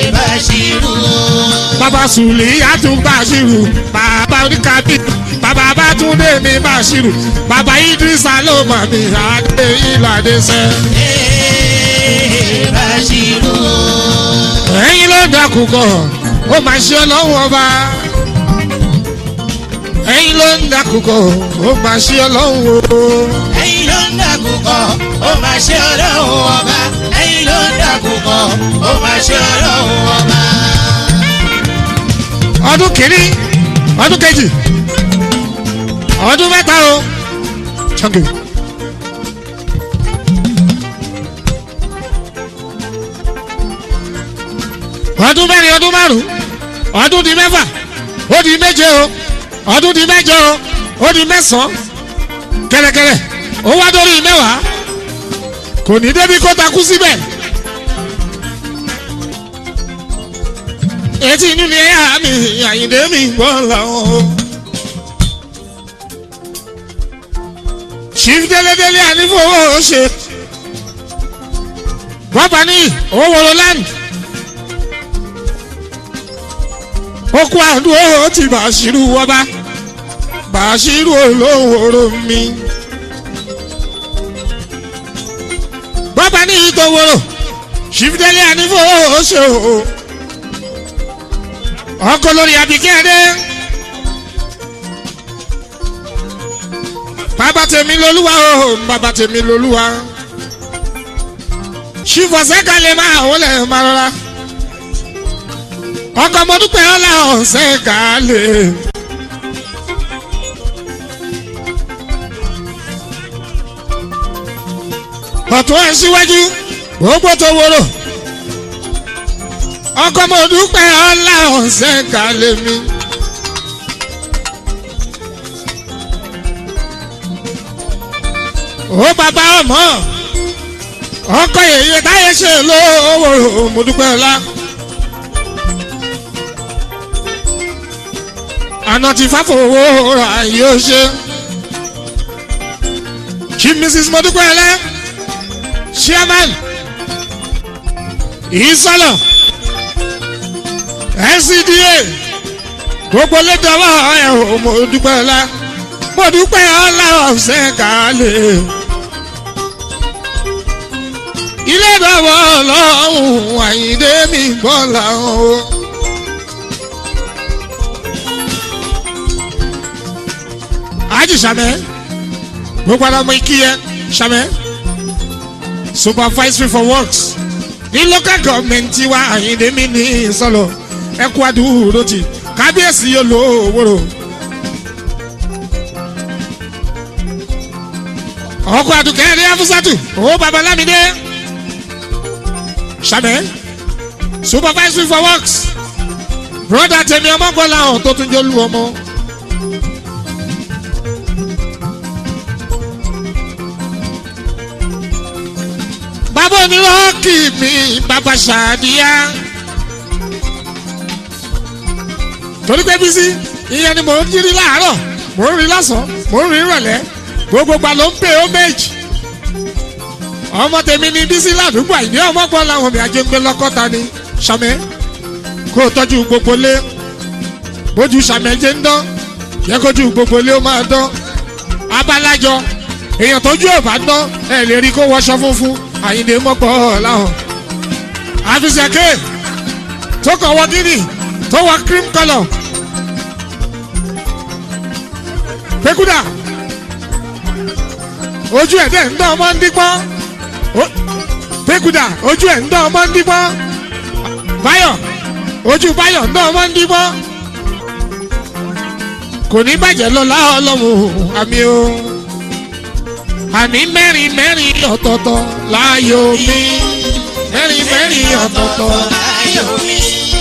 Bàṣírù o. bàbá sùlì àtúgbà ṣirù bàbá oníkàbí bàbá bàbá túndé mi bàṣírù bàbá idrisa ló mọ̀ mí adé ìlàdé sẹ́. Ee, Bashiru o. ẹ̀yin ló dàkú kọ̀ ó máa ṣe ọlọ́run ọba. ẹ̀yin ló ń dàkú kọ̀ ó máa ṣe ọlọ́run o. ẹ̀yin ló ń dàkúkọ ó máa ṣe ọlọ́run ọba ẹ̀yin ló ń dàkúkọ ó máa ṣe ọlọ́run ọba. ọdún kìíní ọdún kejì ọdún mẹ́ta o. Thank you. ọdún mẹ́rin ọdún márùn ọdún di mẹ́fà ó di méje o ọdún di mẹ́jọ o ó di mẹ́sàn-án kẹ̀rẹ̀kẹ̀rẹ̀ ó wá dórí mẹ́wàá kò ní débi kó takú síbẹ̀. etí inú ni ẹ̀yà mi àyìndé mi gbọ́ làwọn o. chief délédélé ànífowó ṣe wọ́n bá ní owó wọlé land ó kú àdúró tí bàṣírù wọ́bá bàṣírù olówóró mi. wọ́n bá ní ìtòwòrò chief délé ànífowó ṣe o ọkọ lórí abikẹ́dẹ́. bàbá tèmi lolúwa o bàbá tèmi lolúwa. ṣìfọ̀sẹ́ kan lè máa wọlé máa rọra. ọkọ mo dúpẹ́ ọ̀la ọ̀sẹ̀ kan lè. ọ̀tún ẹ̀ síwájú gbogbo tó wúrò ọkọ mo dúpẹ́ ọlá ọ̀sẹ̀ kalẹ̀ mi. ó bàbá ọmọ ọkọ yèyé táyé ṣe lówó mo dúpẹ́ ọlá. àná ti fáfowó ra yóò ṣe. chief mrs modúpẹ́ ọlá chairman ìsọlọ ncda gbogbo lédọwọ ẹ ò mo dúpẹ́ ọlá mo dúpẹ́ ọlá ọ̀sẹ̀ kálẹ̀ ilé ìdọ̀wọ́ ọlọ́run àyíndé mi gbọ́ làwọn o. àjì sàmẹ́ gbogbo ara ọmọ ikí yẹ sàmẹ́ supervisory for works ní local government tiwa àyíndé mi ní sọlọ ẹkú adúró ti kábíyèsí yóò lò owóró. ọkọ àdùkẹ́ ní afúsàtù owó babalámidé sàmẹ́ supervisory for works broda tèmi ọmọgbọ́lá ọ̀hún tó tún jẹ́ olú ọmọ. bàbá onírọ́ọ̀kì mi bàbá ṣàdíyá. torí pé bísí ìyẹn ni mò ń jírí láàárọ̀ mò ń rí lọ́sàn-án mò ń rí ìrọ̀lẹ́ gbogbo gbà ló ń pè ó méjì. ọmọ tèmi ni bísí ládùúgbò àìní ọmọ gbọ́ làwọn mi àjọ ń gbé lọ́kọ́ta ni sàmẹ́ kó o tọ́jú gbogbo lé bójú sàmẹ́ jẹ́ ń dán yẹ kójú gbogbo lé ó máa dán abalájọ èèyàn tójú ò bá dán ẹ lè rí kó wọṣọ funfun àyìndé mọ́pọ̀ láwọn. àfisẹ̀kẹ́ tó kàn wọ gíní tó wọ cream colour. pekuda ojú ẹ̀ dẹ̀ ń dán ọmọ ń dípọ́n pekuda ojú ẹ̀ ń dán ọmọ ń dípọ́n báyọ̀ ojú báyọ̀ ń dán ọmọ ń dípọ́n kò ní bàjẹ́ lọ́la ọlọ́run àmì o àní mẹ́rin mẹ́rin ọ̀tọ̀ọ̀tọ̀ láàyò mi mẹ́rin mẹ́rin ọ̀tọ̀ọ̀tọ̀ láyò mi.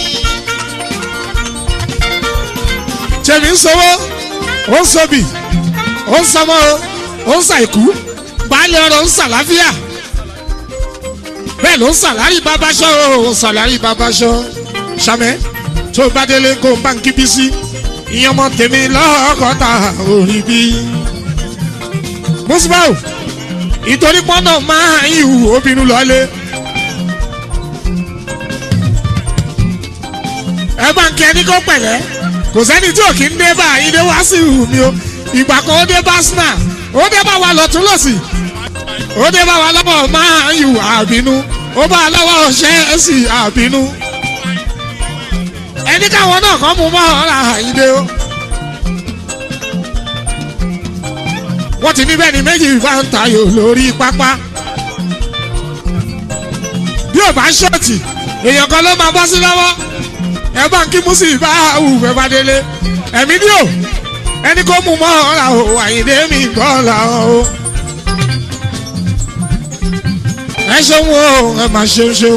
tèmi ń sọwọ́ ó ń sọbì ó ń sọmọ ó ń sàìkú baálé ọrọ̀ ń sàláfíà bẹ́ẹ̀ ló ń sàlárì babaṣọ́ ó ń sàlárì babaṣọ́ sàmẹ́ tó bá délé kó ń bá ń kíbi sí ìyẹn ọmọ tèmi lọ́kọ̀ọ́ta orí bí. musbau ìtorí pọ́nà máa ń ìhù obìnrin lọ́lé. ẹ bá ń kí ẹni kó pẹ̀lẹ́ kò sẹ́ni tí ò kí ń dé bá ìdè wá sí ìhù mi o ìgbà kan ó dé bá sinna ó dé bá wa lọ́tún lọ́sì ó dé bá wa lọ́wọ́ máa ń yù àbínú ó bá a lọ́wọ́ ṣẹ́ẹ̀sì àbínú ẹni káwọn náà kàn mú mọ́ ọ̀rá ìdè o. wọ́n ti ní bẹ́ẹ̀ ni méjì bá ń tayò lórí pápá. bí ò bá ṣọ́ọ̀tì èèyàn kan ló máa bọ́ sí lọ́wọ́ ẹ bá ń kí musi bá wù fẹ́ bá délé ẹ̀mí ni o ẹni kó mú mọ́ ọ̀rá o àyìndé mi gbọ́ làwọn o. ẹ ṣeun o ẹ máa ṣeun ṣeun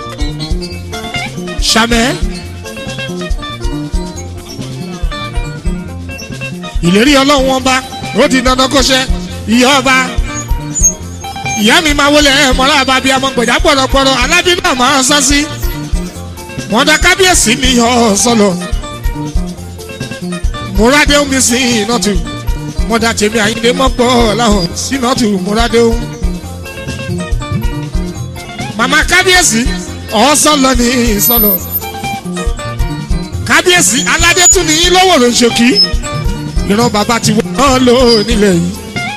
ṣàmẹ́. ìlérí ọlọ́run ọba ó di dandan kó ṣe ìyá ọba ìyá mi máa wọlé ẹ mọ́ra àbábí ọmọ gbọ̀dá pọ̀rọ̀pọ̀rọ̀ alábí náà máa ń sá sí wọn dá kábíyèsí mi yọ sọlọ múradé omi sí ìnàtù wọn dá tèmi àyíndé mọ́pọ̀ láwọn sínàtù múradé omi màmá kábíyèsí ọ̀ọ́sọ̀lọ ní ìsọlọ kábíyèsí aládé tún ní lọ́wọ́ ló ń ṣòkì ìran bàbá ti wọ́n lò nílẹ̀ yìí.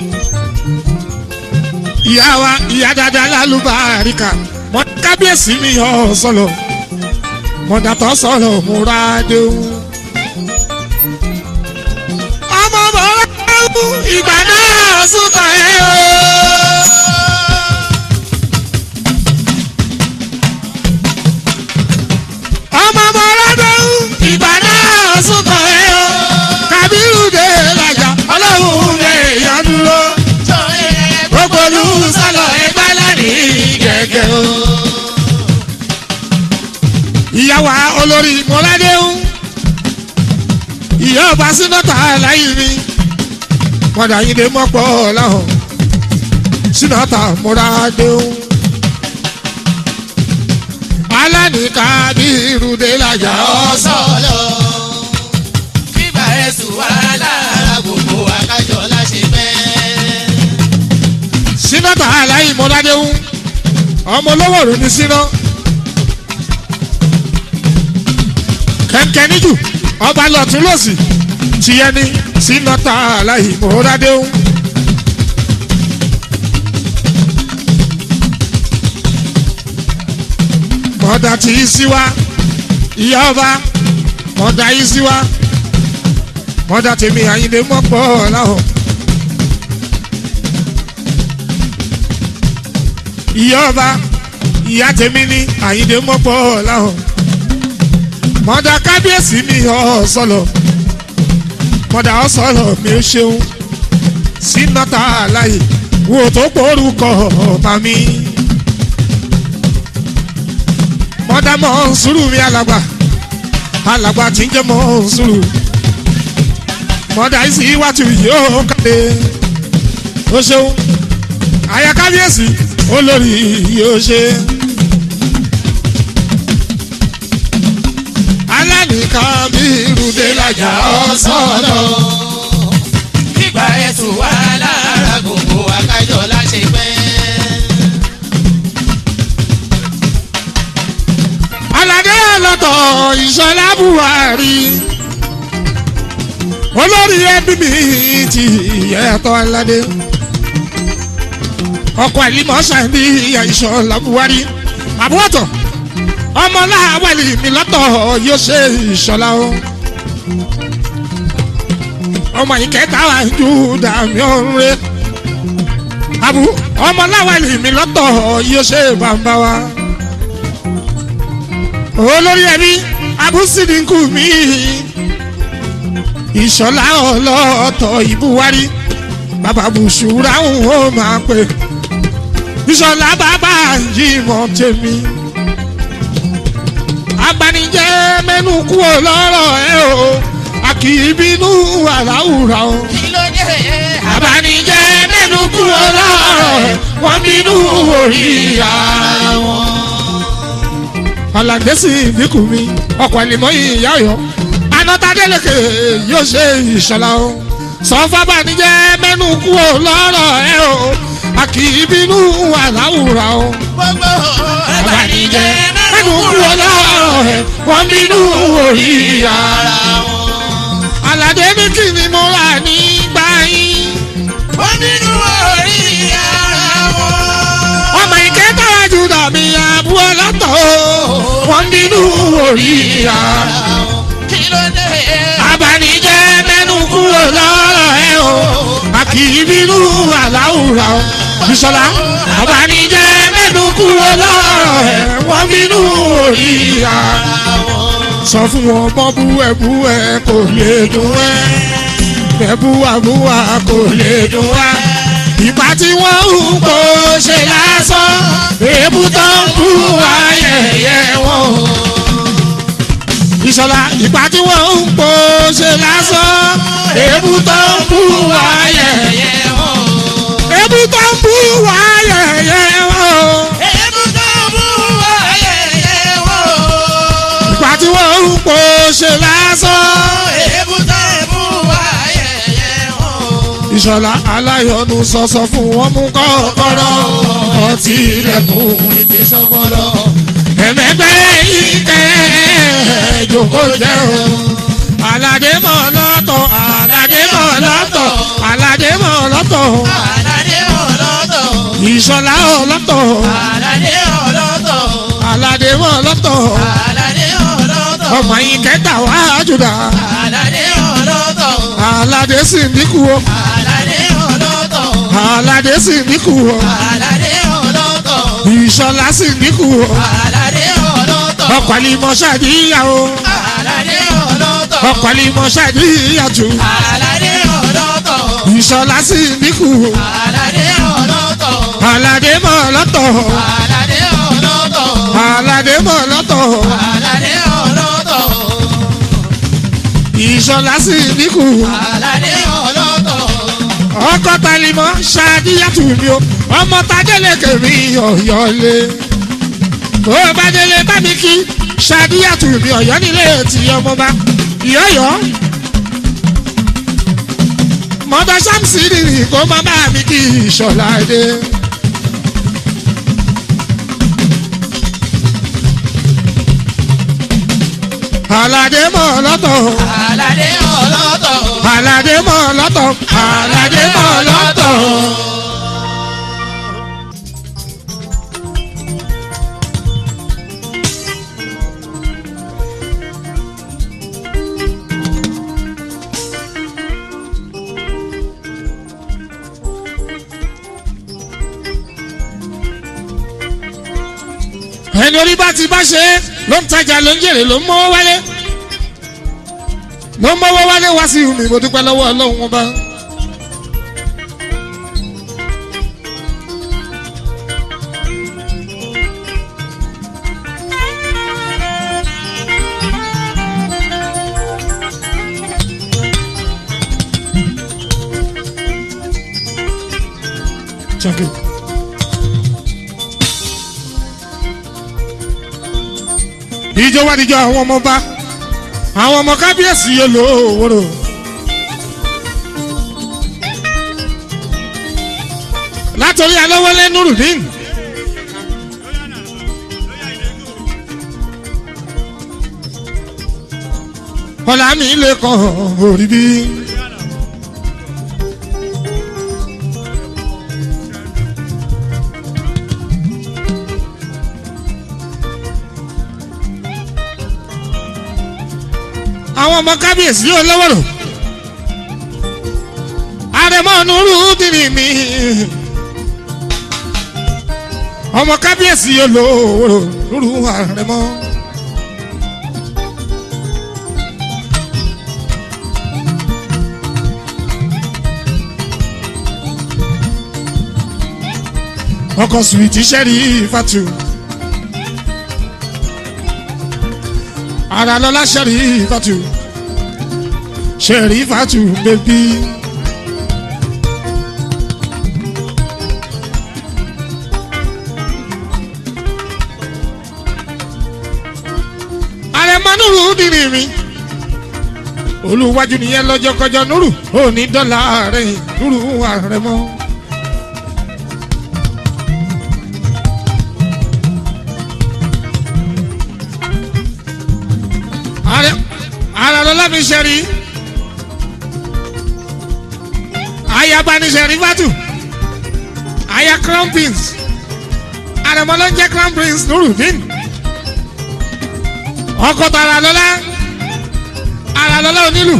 ìyá wa ìyá dáadáa lálùbáríkà mọ kábíyèsí mi yọ sọlọ mọdàtọ sọlọ múra déhùn. ọmọ bọ̀rọ̀ déhùn ìgbà náà sùkọ̀ ẹ̀ o. ọmọ bọ̀rọ̀ déhùn ìgbà náà sùkọ̀ ẹ̀ o kabiru de lajà ọlọ́run lè yàn dúró. gbogbo olú sálọ ẹgbẹ́ lẹ́rìí gẹ́gẹ́ o. ìyàwó olórí mọ́ládéhùn ìyá ọba sínátà láyé mi mọ̀dà yín lè mọ́pọ̀ láhùn sínátà mọ́ládéhùn. alani kabiru de lajà ọ̀sọ̀lọ̀ bíbá ẹ̀sùn wà lára gbogbo akájọ láṣẹ fẹ́. sínátà aláì mọ́ládéhùn ọmọ olówó òru ní síná kẹ̀kẹ́ níjù ọba lọ́tún lọ́sì tìyẹ ní sínátà aláì mọ́ládéhùn. mọ̀dà tí í sí wa ìyá ọba mọ̀dà yìí sí wa mọ̀dà tèmi àyìnlé mọ́pọ̀ láhùn. ìyá ọba ìyá tèmi ní àyíndé mọ́pọ̀ láhùn mọ̀dà kábíyèsí mi ọ̀sọ̀lọ̀ mọ̀dà ọ̀sọ̀lọ̀ mi ò ṣeun sínátà láyè wo tó porúkọ ọba mi mọ̀dà mọ̀ ń sùúrù mi alàgbà alàgbà tí ń jẹ́ mọ̀ ń sùúrù mọ̀dà ìsì wàtú yóò kàdé ó ṣeun àyà kábíyèsí olórí yóò ṣe. alánìkan bí irúdé lajà ọ̀sọ̀lọ̀ bíbá ẹ̀sùn wà lára gbogbo akájọ láṣẹ fẹ́. aládé ọlọ́tọ̀ ìṣọlá buhari olórí ẹbí mi ti yẹtọ aládé ọkọ àlìmọ sàbí ìṣọlá buhari àbúrọ̀tọ̀ ọmọláwẹ̀lì mi lọ́tọ̀ yóò ṣe ìṣọlá o ọmọ ìkẹta wà ju dàmí ọ̀run rẹ àbú ọmọláwẹ̀lì mi lọ́tọ̀ yóò ṣe bàbá wa olórí ẹbí abúsídìkù mi ìṣọlá ọlọ́tọ̀ ìbúwárí bàbá bùsùrà ń ó máa pè ìṣọlá bàbá yìí mọ̀ tèmi agbanijẹ́ mẹ́nu kú lọ́rọ̀ ẹ o a kì í bínú àláwùrà o kí ló dé abanijẹ́ mẹ́nu kú lọ́rọ̀ ẹ wọ́n bínú orí ara wọn alàgbèsì ìdínkù mi ọkọ̀ ẹ̀lìmọ́ ìyá ọ̀yọ́ anátadélèké yóò ṣe ìṣọ̀lá o sọ fábànijẹ́ mẹ́nu kú o lọ́rọ̀ ẹ o a kì í bínú àláwùrà o gbogbo abanijẹ́ mẹ́nu kú o lọ́rọ̀ ẹ wọ́n bínú orí ara ara wọn. aládé ní kí ni mo rà nígbà o wọ́n bínú orí ara kí ló dé. abanijẹ́ mẹ́nu kúrò lọ́rọ̀ ẹ o a kì í bínú aláwùrà o bisola abanijẹ́ mẹ́nu kúrò lọ́rọ̀ ẹ wọ́n bínú orí ara sọ fún wọn mọ́ búwẹ́búwẹ́ kò lè dùn ẹ́ bẹ́búwàbúwà kò lè dùn wá ìgbà tí wọ́n ń kó ṣe lásán èébú tó ń kú ayẹyẹ wọn. ìṣọ̀lá ìgbà tí wọ́n ń kó ṣe lásán èébú tó ń kú ayẹyẹ wọn. èébú tó ń kú ayẹyẹ wọn. èébú tó bú ayẹyẹ wò. ìgbà tí wọ́n ń kó ṣe lásán. èébú tó bú ayẹyẹ wò. ìṣọ̀lá aláyọ̀nù sọ̀sọ̀ fún wọn mú kọ́kọ́rọ́ ọtí ilẹ̀kùn ìfisọ́gbọ́dọ̀ ẹ̀mẹ́gbẹ́ ìkẹ́ ìjókòó jẹ́ o aládé mọ̀ lọ́tọ̀ aládé mọ̀ lọ́tọ̀ aládé mọ̀ lọ́tọ̀ Àlàdé ọlọ́tọ̀. ìṣọ̀lá ọlọ́tọ̀ Àlàdé ọlọ́tọ̀. aládé mọ̀ lọ́tọ̀ Àlàdé ọlọ́tọ̀. ọmọ yìí kẹta wá jùlọ Àlàdé ọlọ́tọ̀. aládé sì dínkù o Àlàdé ọlọ́tọ̀. aládé sì dínkù o Àlàdé ọlọ́tọ̀. ìṣọ̀lá sì dínkù o. Àlàdé ọlọ́tọ̀. ọkọ̀ àlìmọ̀ ṣàdíyàwó Àlàdé ọlọ́tọ̀. ọkọ̀ àlìmọ̀ ṣàdíyàjò Àlàdé ọlọ́tọ̀. ìṣọ̀lá sí níkù Àlàdé ọlọ́tọ̀. aládé mọ̀ lọ́tọ̀ Àlàdé ọlọ́tọ̀. aládé mọ̀ lọ́tọ̀ Àlàdé ọlọ́tọ̀. ìṣọ̀lá sí níkù Àlàdé ọlọ́tọ̀. ọkọ̀ tàlímọ̀ ṣàdíyàtò mi o ọmọ tadélé kèmí ọ̀yọ́lé bó o bá délé bá mi kí ṣàdíyàtò mi ọ̀yọ́ nílé tí ọmọ bá ìyọ́yọ́ mọ́tò ṣáàmùsì nìyí kó má bá mi kí ìṣọ̀lá dé. aládé mọ̀ lọ́tọ̀ Àlàdé ọlọ́tọ̀. aládé mọ̀ lọ́tọ̀ aládé mọ̀ lọ́tọ̀. ẹni orí bá ti bá ṣe é ló ń tajà ló ń jèrè ló ń mọ́wọ́ wálé ló ń mọ́wọ́ wálé wá sí mi mo dúpẹ́ lọ́wọ́ ọlọ́run wọn bá. Check it. ìjọ wá níjọ àwọn ọmọ bá àwọn ọmọ kábíyèsí yóò lò ó wúrò. látòrí alówólé nurudeen ọ̀là mi lè kàn orí bí. àwọn ọmọ kábíyèsí yóò lọ́wọ́rọ̀ àrẹ̀mọ nùrù dìrì mi ọmọ kábíyèsí yóò lọ́wọ́rọ̀ nùrù àrẹ̀mọ. ọkọ̀ sùwìtì sẹ́rí fatu. ara lọ́la sẹ́rí fatu sẹ́rí fatu bẹ́bí. àrẹ̀mọ nùrù dìrì mi olùwájú nìyẹn lọ́jọ́ kọjọ́ nùrù òní dọ́là rẹ̀ nùrù àrẹ̀mọ. ààrẹ ààrẹ lọlá mi ṣẹrí ayaba ni ṣẹrí fatu aya crown prince àrẹ̀mọ ló ń jẹ́ crown prince nurudeen ọkọ tara lọ́lá ara lọ́lá onílù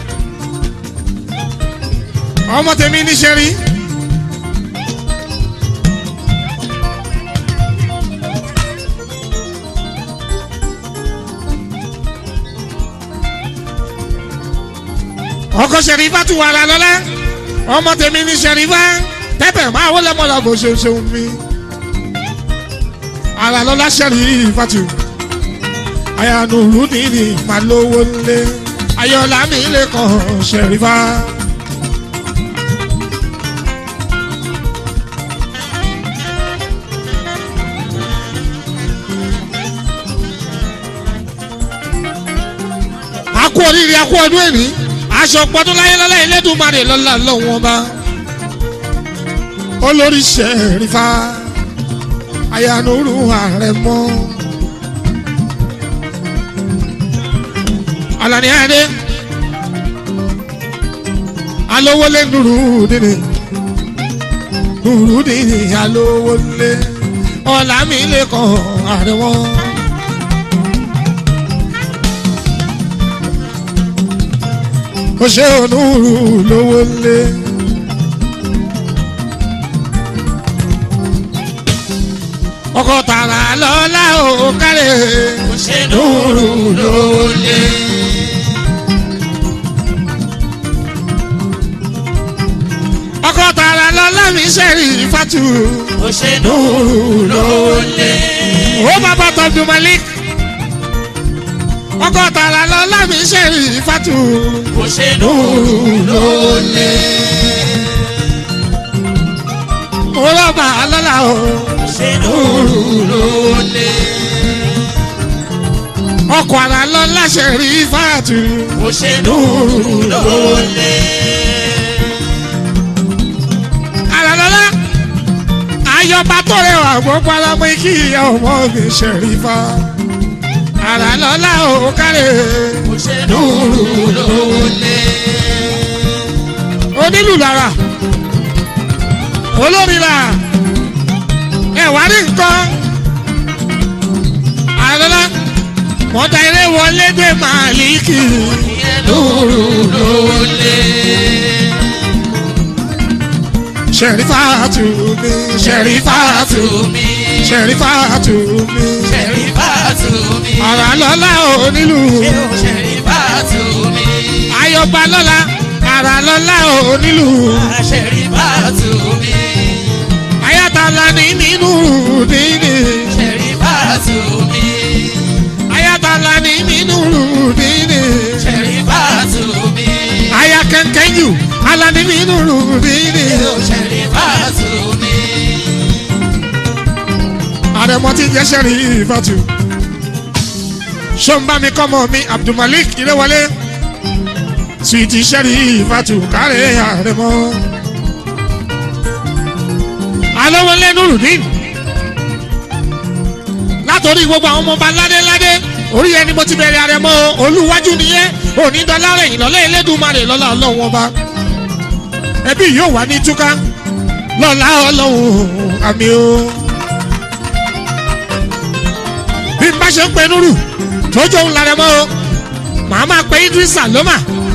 ọmọ tèmi níṣẹ́ rí. ọkọ sẹ̀rífà tún wàrà lọ́lá ọmọ tèmi ní sẹ̀rífà tẹ́tẹ̀ máa wọlé mọ́lá bó ṣe ṣeun mi. ara lọ́lá sẹ̀rífà tún ayanuru nìyí máa lówó lé ayọ̀lá mi lè kàn sẹ̀rífà. a kú oríire a kú ọdún èní aṣọ pọdún láyé lọ́lá Elédùmarè lọ́lá lọ́wọ́n bá olórí Ṣẹ̀rífà ayanuru Àrẹ̀mọ Alani Adé alówólé nùrùdìní nùrùdìní alówólé Ọlámilẹ́kan Àrẹ̀mọ. ó ṣe onúurú lówó lé. ọkọ tààrà lọ́la ò kárẹ̀ kò ṣe nùrù lólè. ọkọ tààrà lọ́la mi ṣẹ̀rí fatu kò ṣe nùrù lólè. ó bàbá tọ́jú malik ọkọ tààrà lọ́la mi ṣẹ̀rí fatu kò ṣe nùrù lólè. ó lọ́ba lọ́la o kò ṣe nùrù lólè. ọkọ àrà lọ́la ṣẹ̀rí fatu kò ṣe nùrù lólè. àrà lọ́la ayọ̀bá tó rẹwà gbogbo alámọ̀ kí ìyá ọmọ mi ṣẹ̀rí fa àrà lọ́la ò kárẹ̀. kò ṣe nùrù lólè. onílù lára olórí la ẹwà ní nǹkan àlọ́lá mọ́tà eré wọlé dé màálíkì nùrù lólè. ṣẹ̀rífà tù mí ṣẹ̀rífà tù mi. ṣẹ̀rífà tù mí Ṣẹ̀rífà tù mí. àrà lọ́lá onílù Ṣẹ̀rífà tù mí. ayọ̀bá lọ́la àrà lọ́lá onílù Ṣẹ̀rífà tù mí. ayatollah ní nínú dídì Ṣẹ̀rífà tù mí. ayatollah ní nínú dídì. Ṣẹ̀rífà tù mí. aya kẹ̀kẹ́ jù alani nínú rúbìnì. Ṣẹ̀rífà tù mí. àrẹ̀mọ tí jẹ́ sẹ́rí ìfàtú. sọ́nbàmí kọ́mọ mi abdulmalik ìrẹ́wọlé. suwiti sẹ́rí ìfàtú kárẹ̀ àrẹ̀mọ. alówólé nurudin. látòrí gbogbo àwọn ọmọọba ládéládé orí ẹni mo ti bẹ̀rẹ̀ àrẹ̀mọ olúwájú nìyẹn onídọ́lárẹ̀ ìlọ́lẹ̀ elédùnmarè lọ́la ọlọ́run ọba ẹbí yóò wá ní túká lọ́la ọlọ́run àmì o. bí n bá ṣe ń pe nuru tójú òun lára mọ́ o màá máa pe idrisa lọ́mà.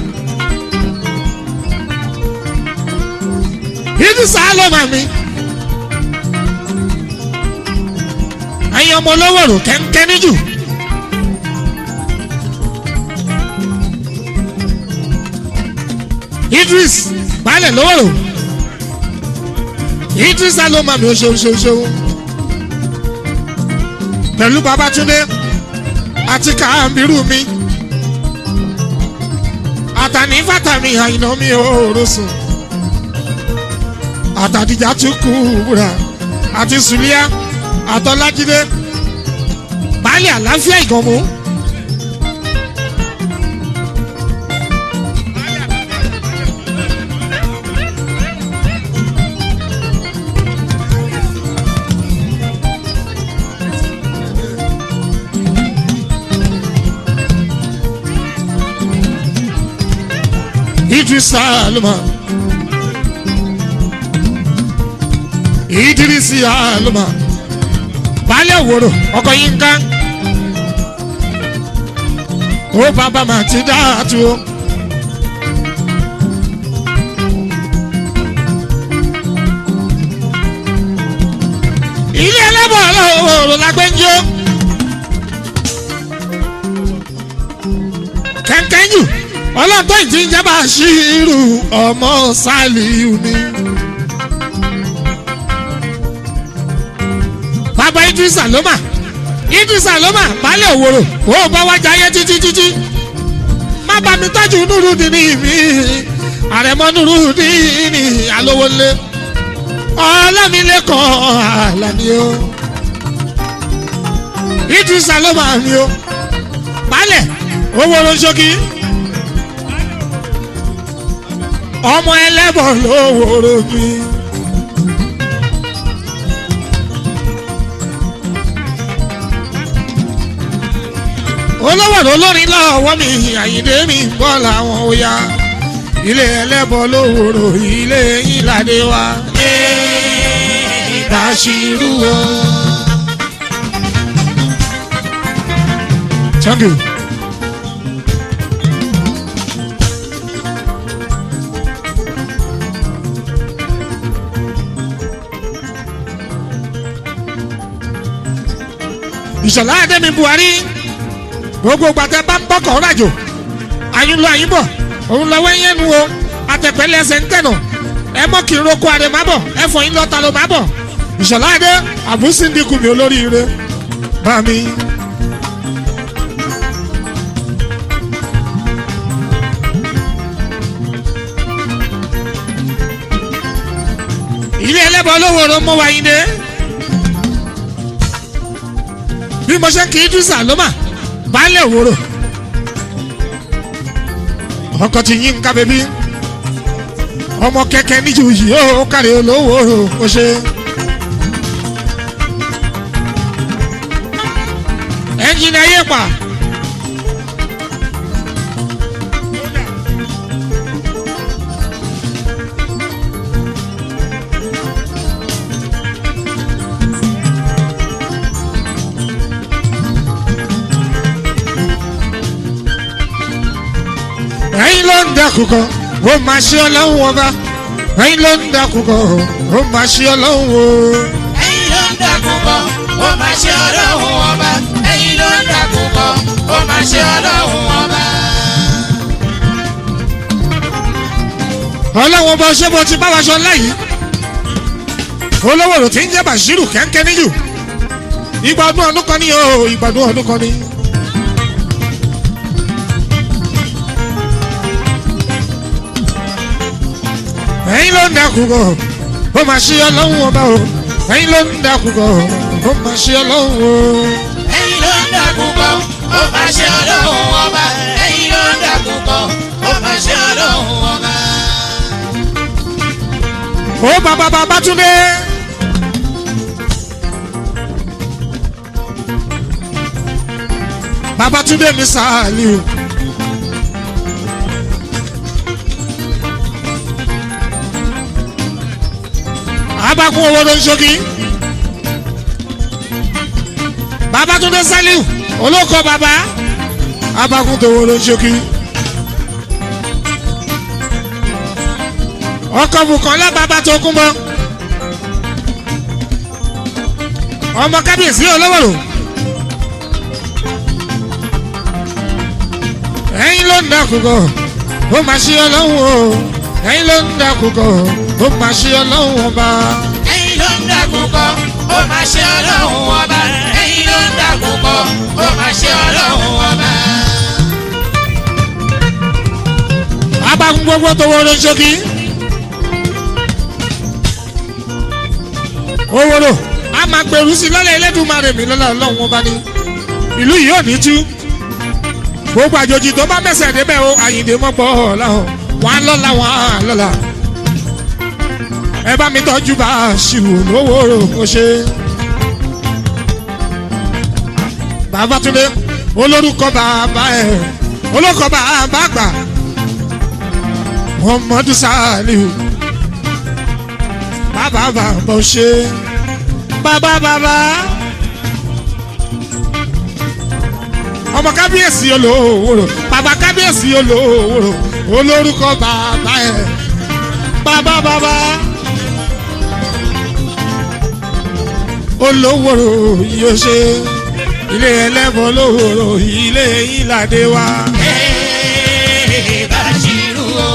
idrisa lọ́mà mi. ẹ̀yin ọmọ olówó rò kẹ́ńkẹ́ níjù. idris baálẹ̀ lówóró idris aloma mi ò ṣeun ṣeun ṣeun pẹ̀lú babatunde àti kàmbírù mi àtàní fàtàmì àyìnà mi ò rọ̀sùn àtàdìjà tún kú wúrà àti sùlíà àtọ́lájídé baálẹ̀ àlàáfíà ìgànmú. Idris Aluma. Idris Aluma. Baálé òwòrò ọkọ̀ yín ká. ó bàbá mà ti dáa tu o. ilé ẹlẹ́bọ̀ ọlọ́run la gbé ń jó. kẹ̀kẹ́ jù ọlọ́tọ̀ ìdí ń jábà sí irú ọmọ sálíù ni. bàbá idrisa ló mà idrisa ló mà baálé òwòrò ó bá wá jayé títí títí má bá mi tọ́jú nùrù dìní mi àrẹ̀mọ́ nùrù dìní alówólé ọlọ́milẹ́kọ̀ọ́ àlàní o idrisa ló mà ní o baálé òwòrò ṣókí ọmọ ẹlẹ́bọ̀ lówòrò mi. olówó olórin lọ́wọ́ mi àyíndé mi ń bọ́ làwọn oya ilé ẹlẹ́bọ̀ lówòrò ilé ìlàdé wa. Bashiru o. Thank you. ìṣọ̀lá àdẹ́mi buhari gbogbo gbàtẹ́ bá ń bọ́kọ̀ rájò àyùnlọ àyùnbọ̀ òun lọ́wọ́ ẹ̀yẹ́ nu o àtẹ̀pẹ́lẹ́ ẹsẹ̀ ń tẹ̀nà ẹ mọ́ kí n roko àrẹ má bọ̀ ẹ fọ yín lọ́ta ló má bọ̀ ìṣọ̀lá àdẹ́ àbúsíndìkù mi olóríire bá mi. ilé ẹlẹ́bọ̀ olówó ló mú wa yín dé bí mo ṣe kì í dùn sàlómà baálé òwòrò ọkọ ti yín ká bẹbí ọmọ kẹkẹ níjù yìí ó kárí olówó ó ṣe. ẹnjìnì ayé pa. ẹ̀yin ló ń dẹkùkọ ó máa ṣe ọlọ́run ọba ẹ̀yin ló ń dẹkùkọ ó máa ṣe ọlọ́run o. ẹ̀yin ló ń dàkún kọ́ ó máa ṣe ọlọ́run ọba ẹ̀yin ló ń dàkún kọ́ ó máa ṣe ọlọ́run ọba. ọlọ́run ọba ṣé bó ti bá wa ṣọ láyìí olówó rò tí ń jẹ́ bàṣírù kẹ́ńkẹ́ níjù ìgbàdún ọdún kan ní o ìgbàdún ọdún kan ní. ẹ̀yin ló ń dẹkùkọ ó máa ṣe ọlọ́run ọba o ẹ̀yin ló ń dẹkùkọ ó máa ṣe ọlọ́run o. ẹ̀yin ló ń dàkún kọ́ ó máa ṣe ọlọ́run ọba ẹ̀yin ló ń dàkún kọ́ ó máa ṣe ọlọ́run ọba. ó bàbá bàbá túndé. bàbá túndé mi sàálì o. abakun owó ló ń ṣogi. bàbá túndé sálíù olóko bàbá abakun tó owó ló ń ṣogi. ọkọ̀ bùkọ́lá bàbá tó kún bọ́ ọmọ kábíyèsí olówóró ẹ̀yin ló ń dàkúkọ ó máa ṣe ọlọ́run o ẹ̀yin ló ń dàkúkọ ó máa ṣe ọlọ́run ọba ẹ̀yin ló ń dàkún kọ́ ó máa ṣe ọlọ́run ọba ẹ̀yin ló ń dàkún kọ́ ó máa ṣe ọlọ́run ọba. abakun gbogbo tó wọlé ṣókí owóró a máa gbèrú sí lọ́lẹ̀ ẹlẹ́dùnmarè mi lọ́lá ọlọ́run ọba ní ìlú yìí ò ní tú gbogbo àjòjì tó bá mẹ́sẹ̀ débẹ̀ o àyìndé mọ́gbọ́ ọ̀làhàn wọn á lọ́la wọn á lọ́la ẹ bá mi tọ́jú bá a ṣìwò lówóró ó ṣe. bàbá túndé olórúkọ bàbá ẹ olórúkọ bàbá àgbà muhammadu saliu bàbá bàbá ó ṣe bàbá bàbá ọmọ kábíyèsí olówóró bàbá kábíyèsí olówóró olórúkọ bàbá ẹ bàbá bàbá olówóró yóò ṣe ilé ẹlẹ́bọ̀ olówóró ilé ìlàdé wa. Ee, Bashiru o.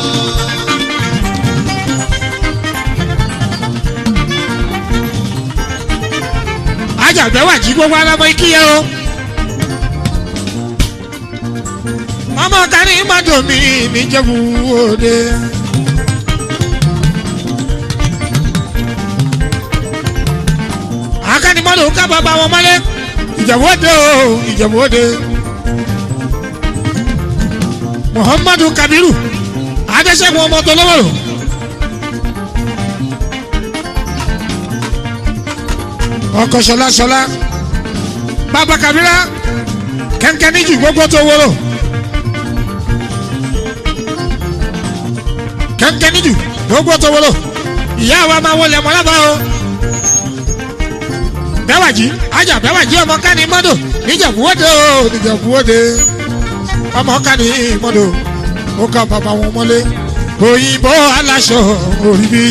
ajàgbẹ́ wà jí gbogbo alámọ ikíyẹ o. ọmọ kárí mọ́tò mi níjẹ̀bú òde. akánimọ́tò ká bàbá wọn mọ́lẹ̀ ìjẹ̀bú òde o ìjẹ̀bú òde. muhammadu kabiru adéṣẹ́gun ọmọ tó lọ́wọ́ rò. ọkọ sọlá sọlá bàbá kabira kẹ̀kẹ́ níjù gbogbo tó wúrò kẹ̀kẹ́ níjù gbogbo tó wúrò ìyá wa máa wọlé ọmọ lábàá o bẹ́wàjì ajá bẹ́wàjì ọmọ kání mọ́dọ̀ níjàbúwọ́dẹ o níjàbúwọ́dẹ ọmọ kání mọ́dọ̀ ó ká bàbá wọn mọ́lé òyìnbó aláṣọ orí bíi.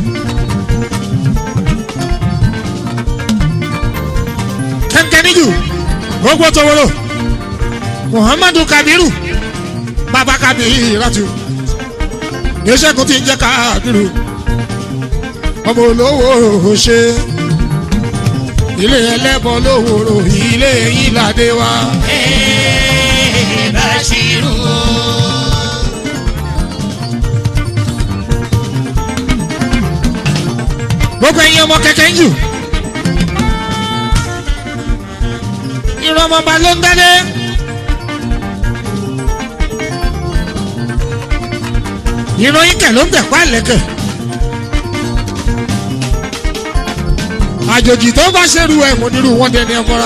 kẹ́ńkẹ́níjù gbogbo tọwọ́rọ̀ muhammadu kabiru baba kabiratu níṣẹ́gun tí ń jẹ́ kabiru ọmọ olówó ṣe ilé ẹlẹ́bọ lówóró ilé ìlàdé wa. Ee, Bashiru o. gbogbo ẹ̀yin ọmọ kẹ̀kẹ́ ń jù ìrọmọba ló ń dádé. ìròyìn kẹ̀ ló ń tẹ̀pá lẹ́kẹ̀. àjòjì tó bá ṣerú ẹ̀ mọ̀ nírú wọn dẹni ẹ̀fọ́ra.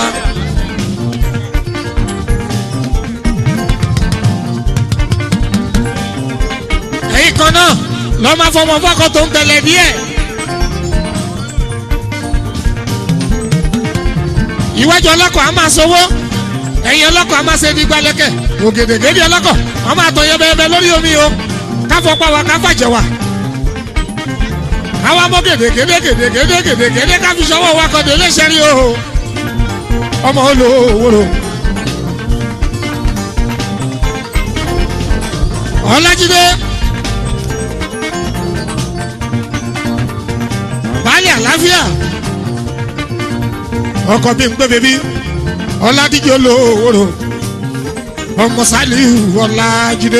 ẹ̀yin kan náà lọ́ọ́ máa fọmọ fọ́kọ̀ tó ń tẹ̀lé díẹ̀. ìwájú ọlọ́kọ̀ a máa sowó ẹ̀yìn ọlọ́kọ̀ a máa ṣe ní gbalẹ́kẹ̀ ògèdègèdè ọlọ́kọ̀ a máa tọ̀ yẹbẹyẹbẹ lórí omi o káfọ́ pa wa káfà jẹ wa àwa mọ gèdègèdè gèdègèdè gèdègèdè káfi sọwọ́ wa kọ́ délé sẹ́rí o ọmọ olówóró ọlájídé baálé àlàáfíà ọkọ bí n gbé bèbí ọládíjọ lówóró ọmọ sálíù ọlájídé.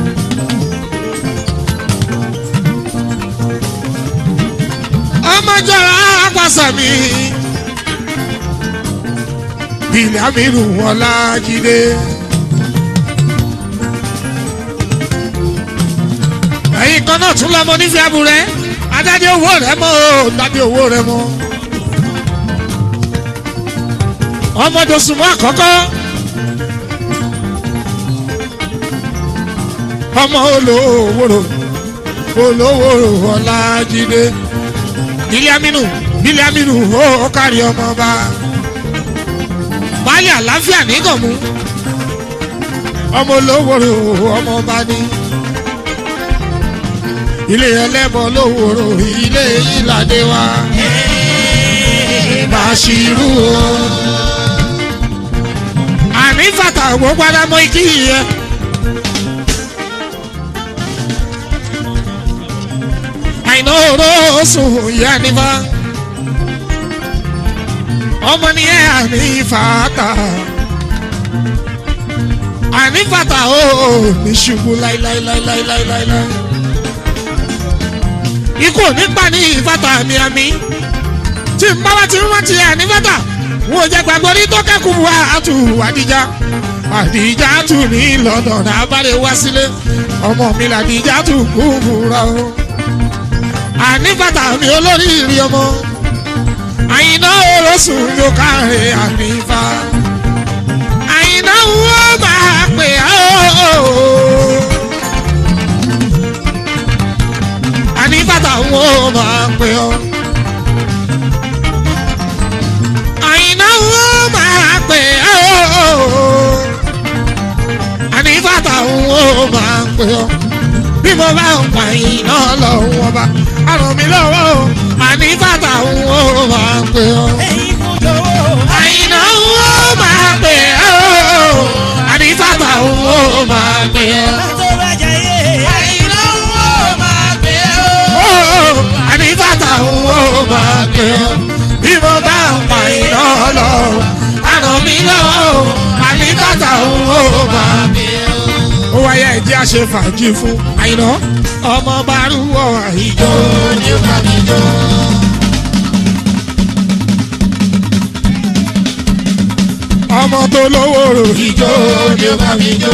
ọmọjọra apàṣà mi ilé amínú ọlájídé. ẹ̀yin kan náà tún lọ́mọ nífẹ̀ẹ́ aburẹ́ adájọ́ owó rẹ̀ mọ́ o dájọ́ owó rẹ̀ mọ́. ọmọdosùnmọ́ àkọ́kọ́ ọmọ olówóró olówóró ọlájídé bílíàmínú bílíàmínú ó kárí ọmọọba baálé àlàáfíà nígànmú ọmọ olówóró ọmọọba ní ilé ẹlẹ́bọ lówóró ilé ìlàdé wa Bàṣírù o àní fàtà ògbó padà mọ ikí yẹn. àìná oró sùn ìyá nífà ọmọ ni ẹ àní fàtà àní fàtà ó ní ṣubú láíláíláíláíláíláí ikú ò ní pa ní ìfàtà àmì àmì tí n bá wá ti rántí àní fàtà wọn ò jẹ gbàgbọ́ ní tó kẹ́kùn wá àtù àdìjà àdìjà tù ní lọ́dọ̀ náà bá lè wá sílé ọmọ mi làdìjà tù kú fúra o àní bàtà mi olórí ìrì ọmọ àyìnà olóṣùn yóò káre ànífà àyìnà wo máa pè á o àní bàtà wo máa pè ọ àyìnà wo máa pè á o. mo bá ń pa iná lọ́wọ́ ọba àrùn mi lọ́wọ́ o àní bàtà òun ó máa pè ọ́. ẹ̀yin kò jọ̀wọ́. àyìnà òun ó máa pè ọ́ àní bàtà òun ó máa pè ọ́. tó bá jayé. àyìnlá wo máa gbé o. Ó, àní bàtà òun ó máa pè ọ́. bí mo bá ń pa iná lọ́wọ́ àrùn mi lọ́wọ́ o àní bàtà òun ó máa pè ọ́. ó wáyé ẹ̀jẹ̀ àṣẹ fàájì fún àyìnà ọmọ bá rúwọ́ àìjọ. ní o bá mi jó. ọmọ tó lówó rò ìjọ. ní o bá mi jó.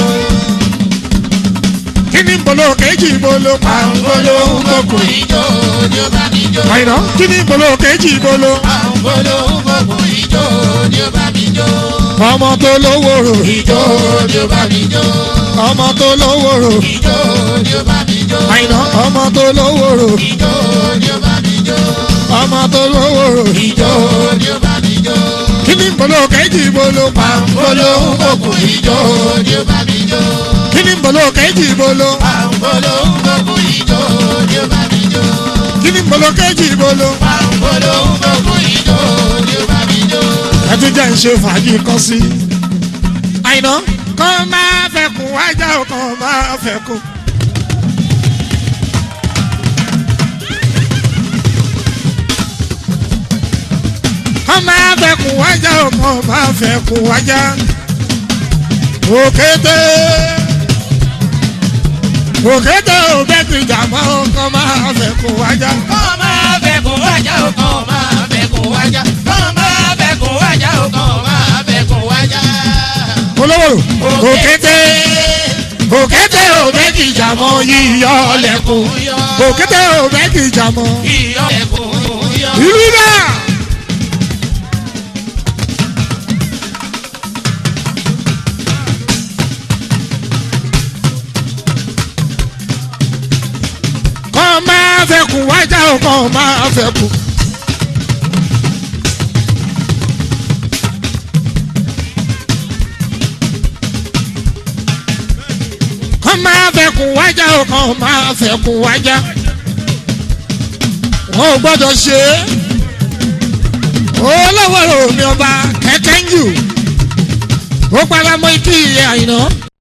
kí ni bolo kejì bolo pàǹgolo gbogbo. ìjó ní o bá mi jó. àyìnà kí ni bolo kejì bolo. àǹbolo gbogbo ìjó ní o bá mi jó. ọmọ tó lówó rò ìjọ. ní o bá mi jó. ọmọ tó lówó rò. ìjó ní o bá mi jó. àyìnà ọmọ tó lówó rò. ìjó ní o bá mi jó. ọmọ tó lówó rò ìjọ. ní o bá mi jó. kí ni bolo kejì bolo pàǹgolo gbogbo. ìjó ní o bá mi jó. kí ni bolo kejì bolo. àǹbolo gbogbo ìjó ní o bá mi jó. kí ni bolo kejì bolo. àǹbolo gbogbo ìjó ní o bá mi jó. ẹ tún jẹ́ ń ṣe fàájì kan sí. àyìnà kàn máa fẹ́ kún wájà ò kàn máa fẹ́ kún. kàn máa fẹ́ kún wájà ò kàn máa fẹ́ kún wájà. òkété òkété ò bẹ́ẹ̀ ti jà mọ́ kàn máa fẹ́ kún wájà. kọ́ máa fẹ́ kó wájà o kọ́ máa fẹ́ kó wájà kọ́ máa fẹ́ kó wájà o kọ́ máa fẹ́ kó wájà. olówó òkété òkété ò bẹ́ẹ̀ ti jà mọ́ yíyọ lẹ́kùn òkété ò bẹ́ẹ̀ ti jà mọ́. iyọ̀ ẹ̀kún yọ. ìlú náà. kọ́ máa fẹ́ kú wájà o kọ́ máa fẹ́ kú. kọ́ máa fẹ́ kú wájà o kọ́ máa fẹ́ kú wájà. wọn ò gbọ́dọ̀ ṣe é olówó omi ọba kẹ̀kẹ́ ń jù ó paramọ́ ikú ìyẹn àyìnà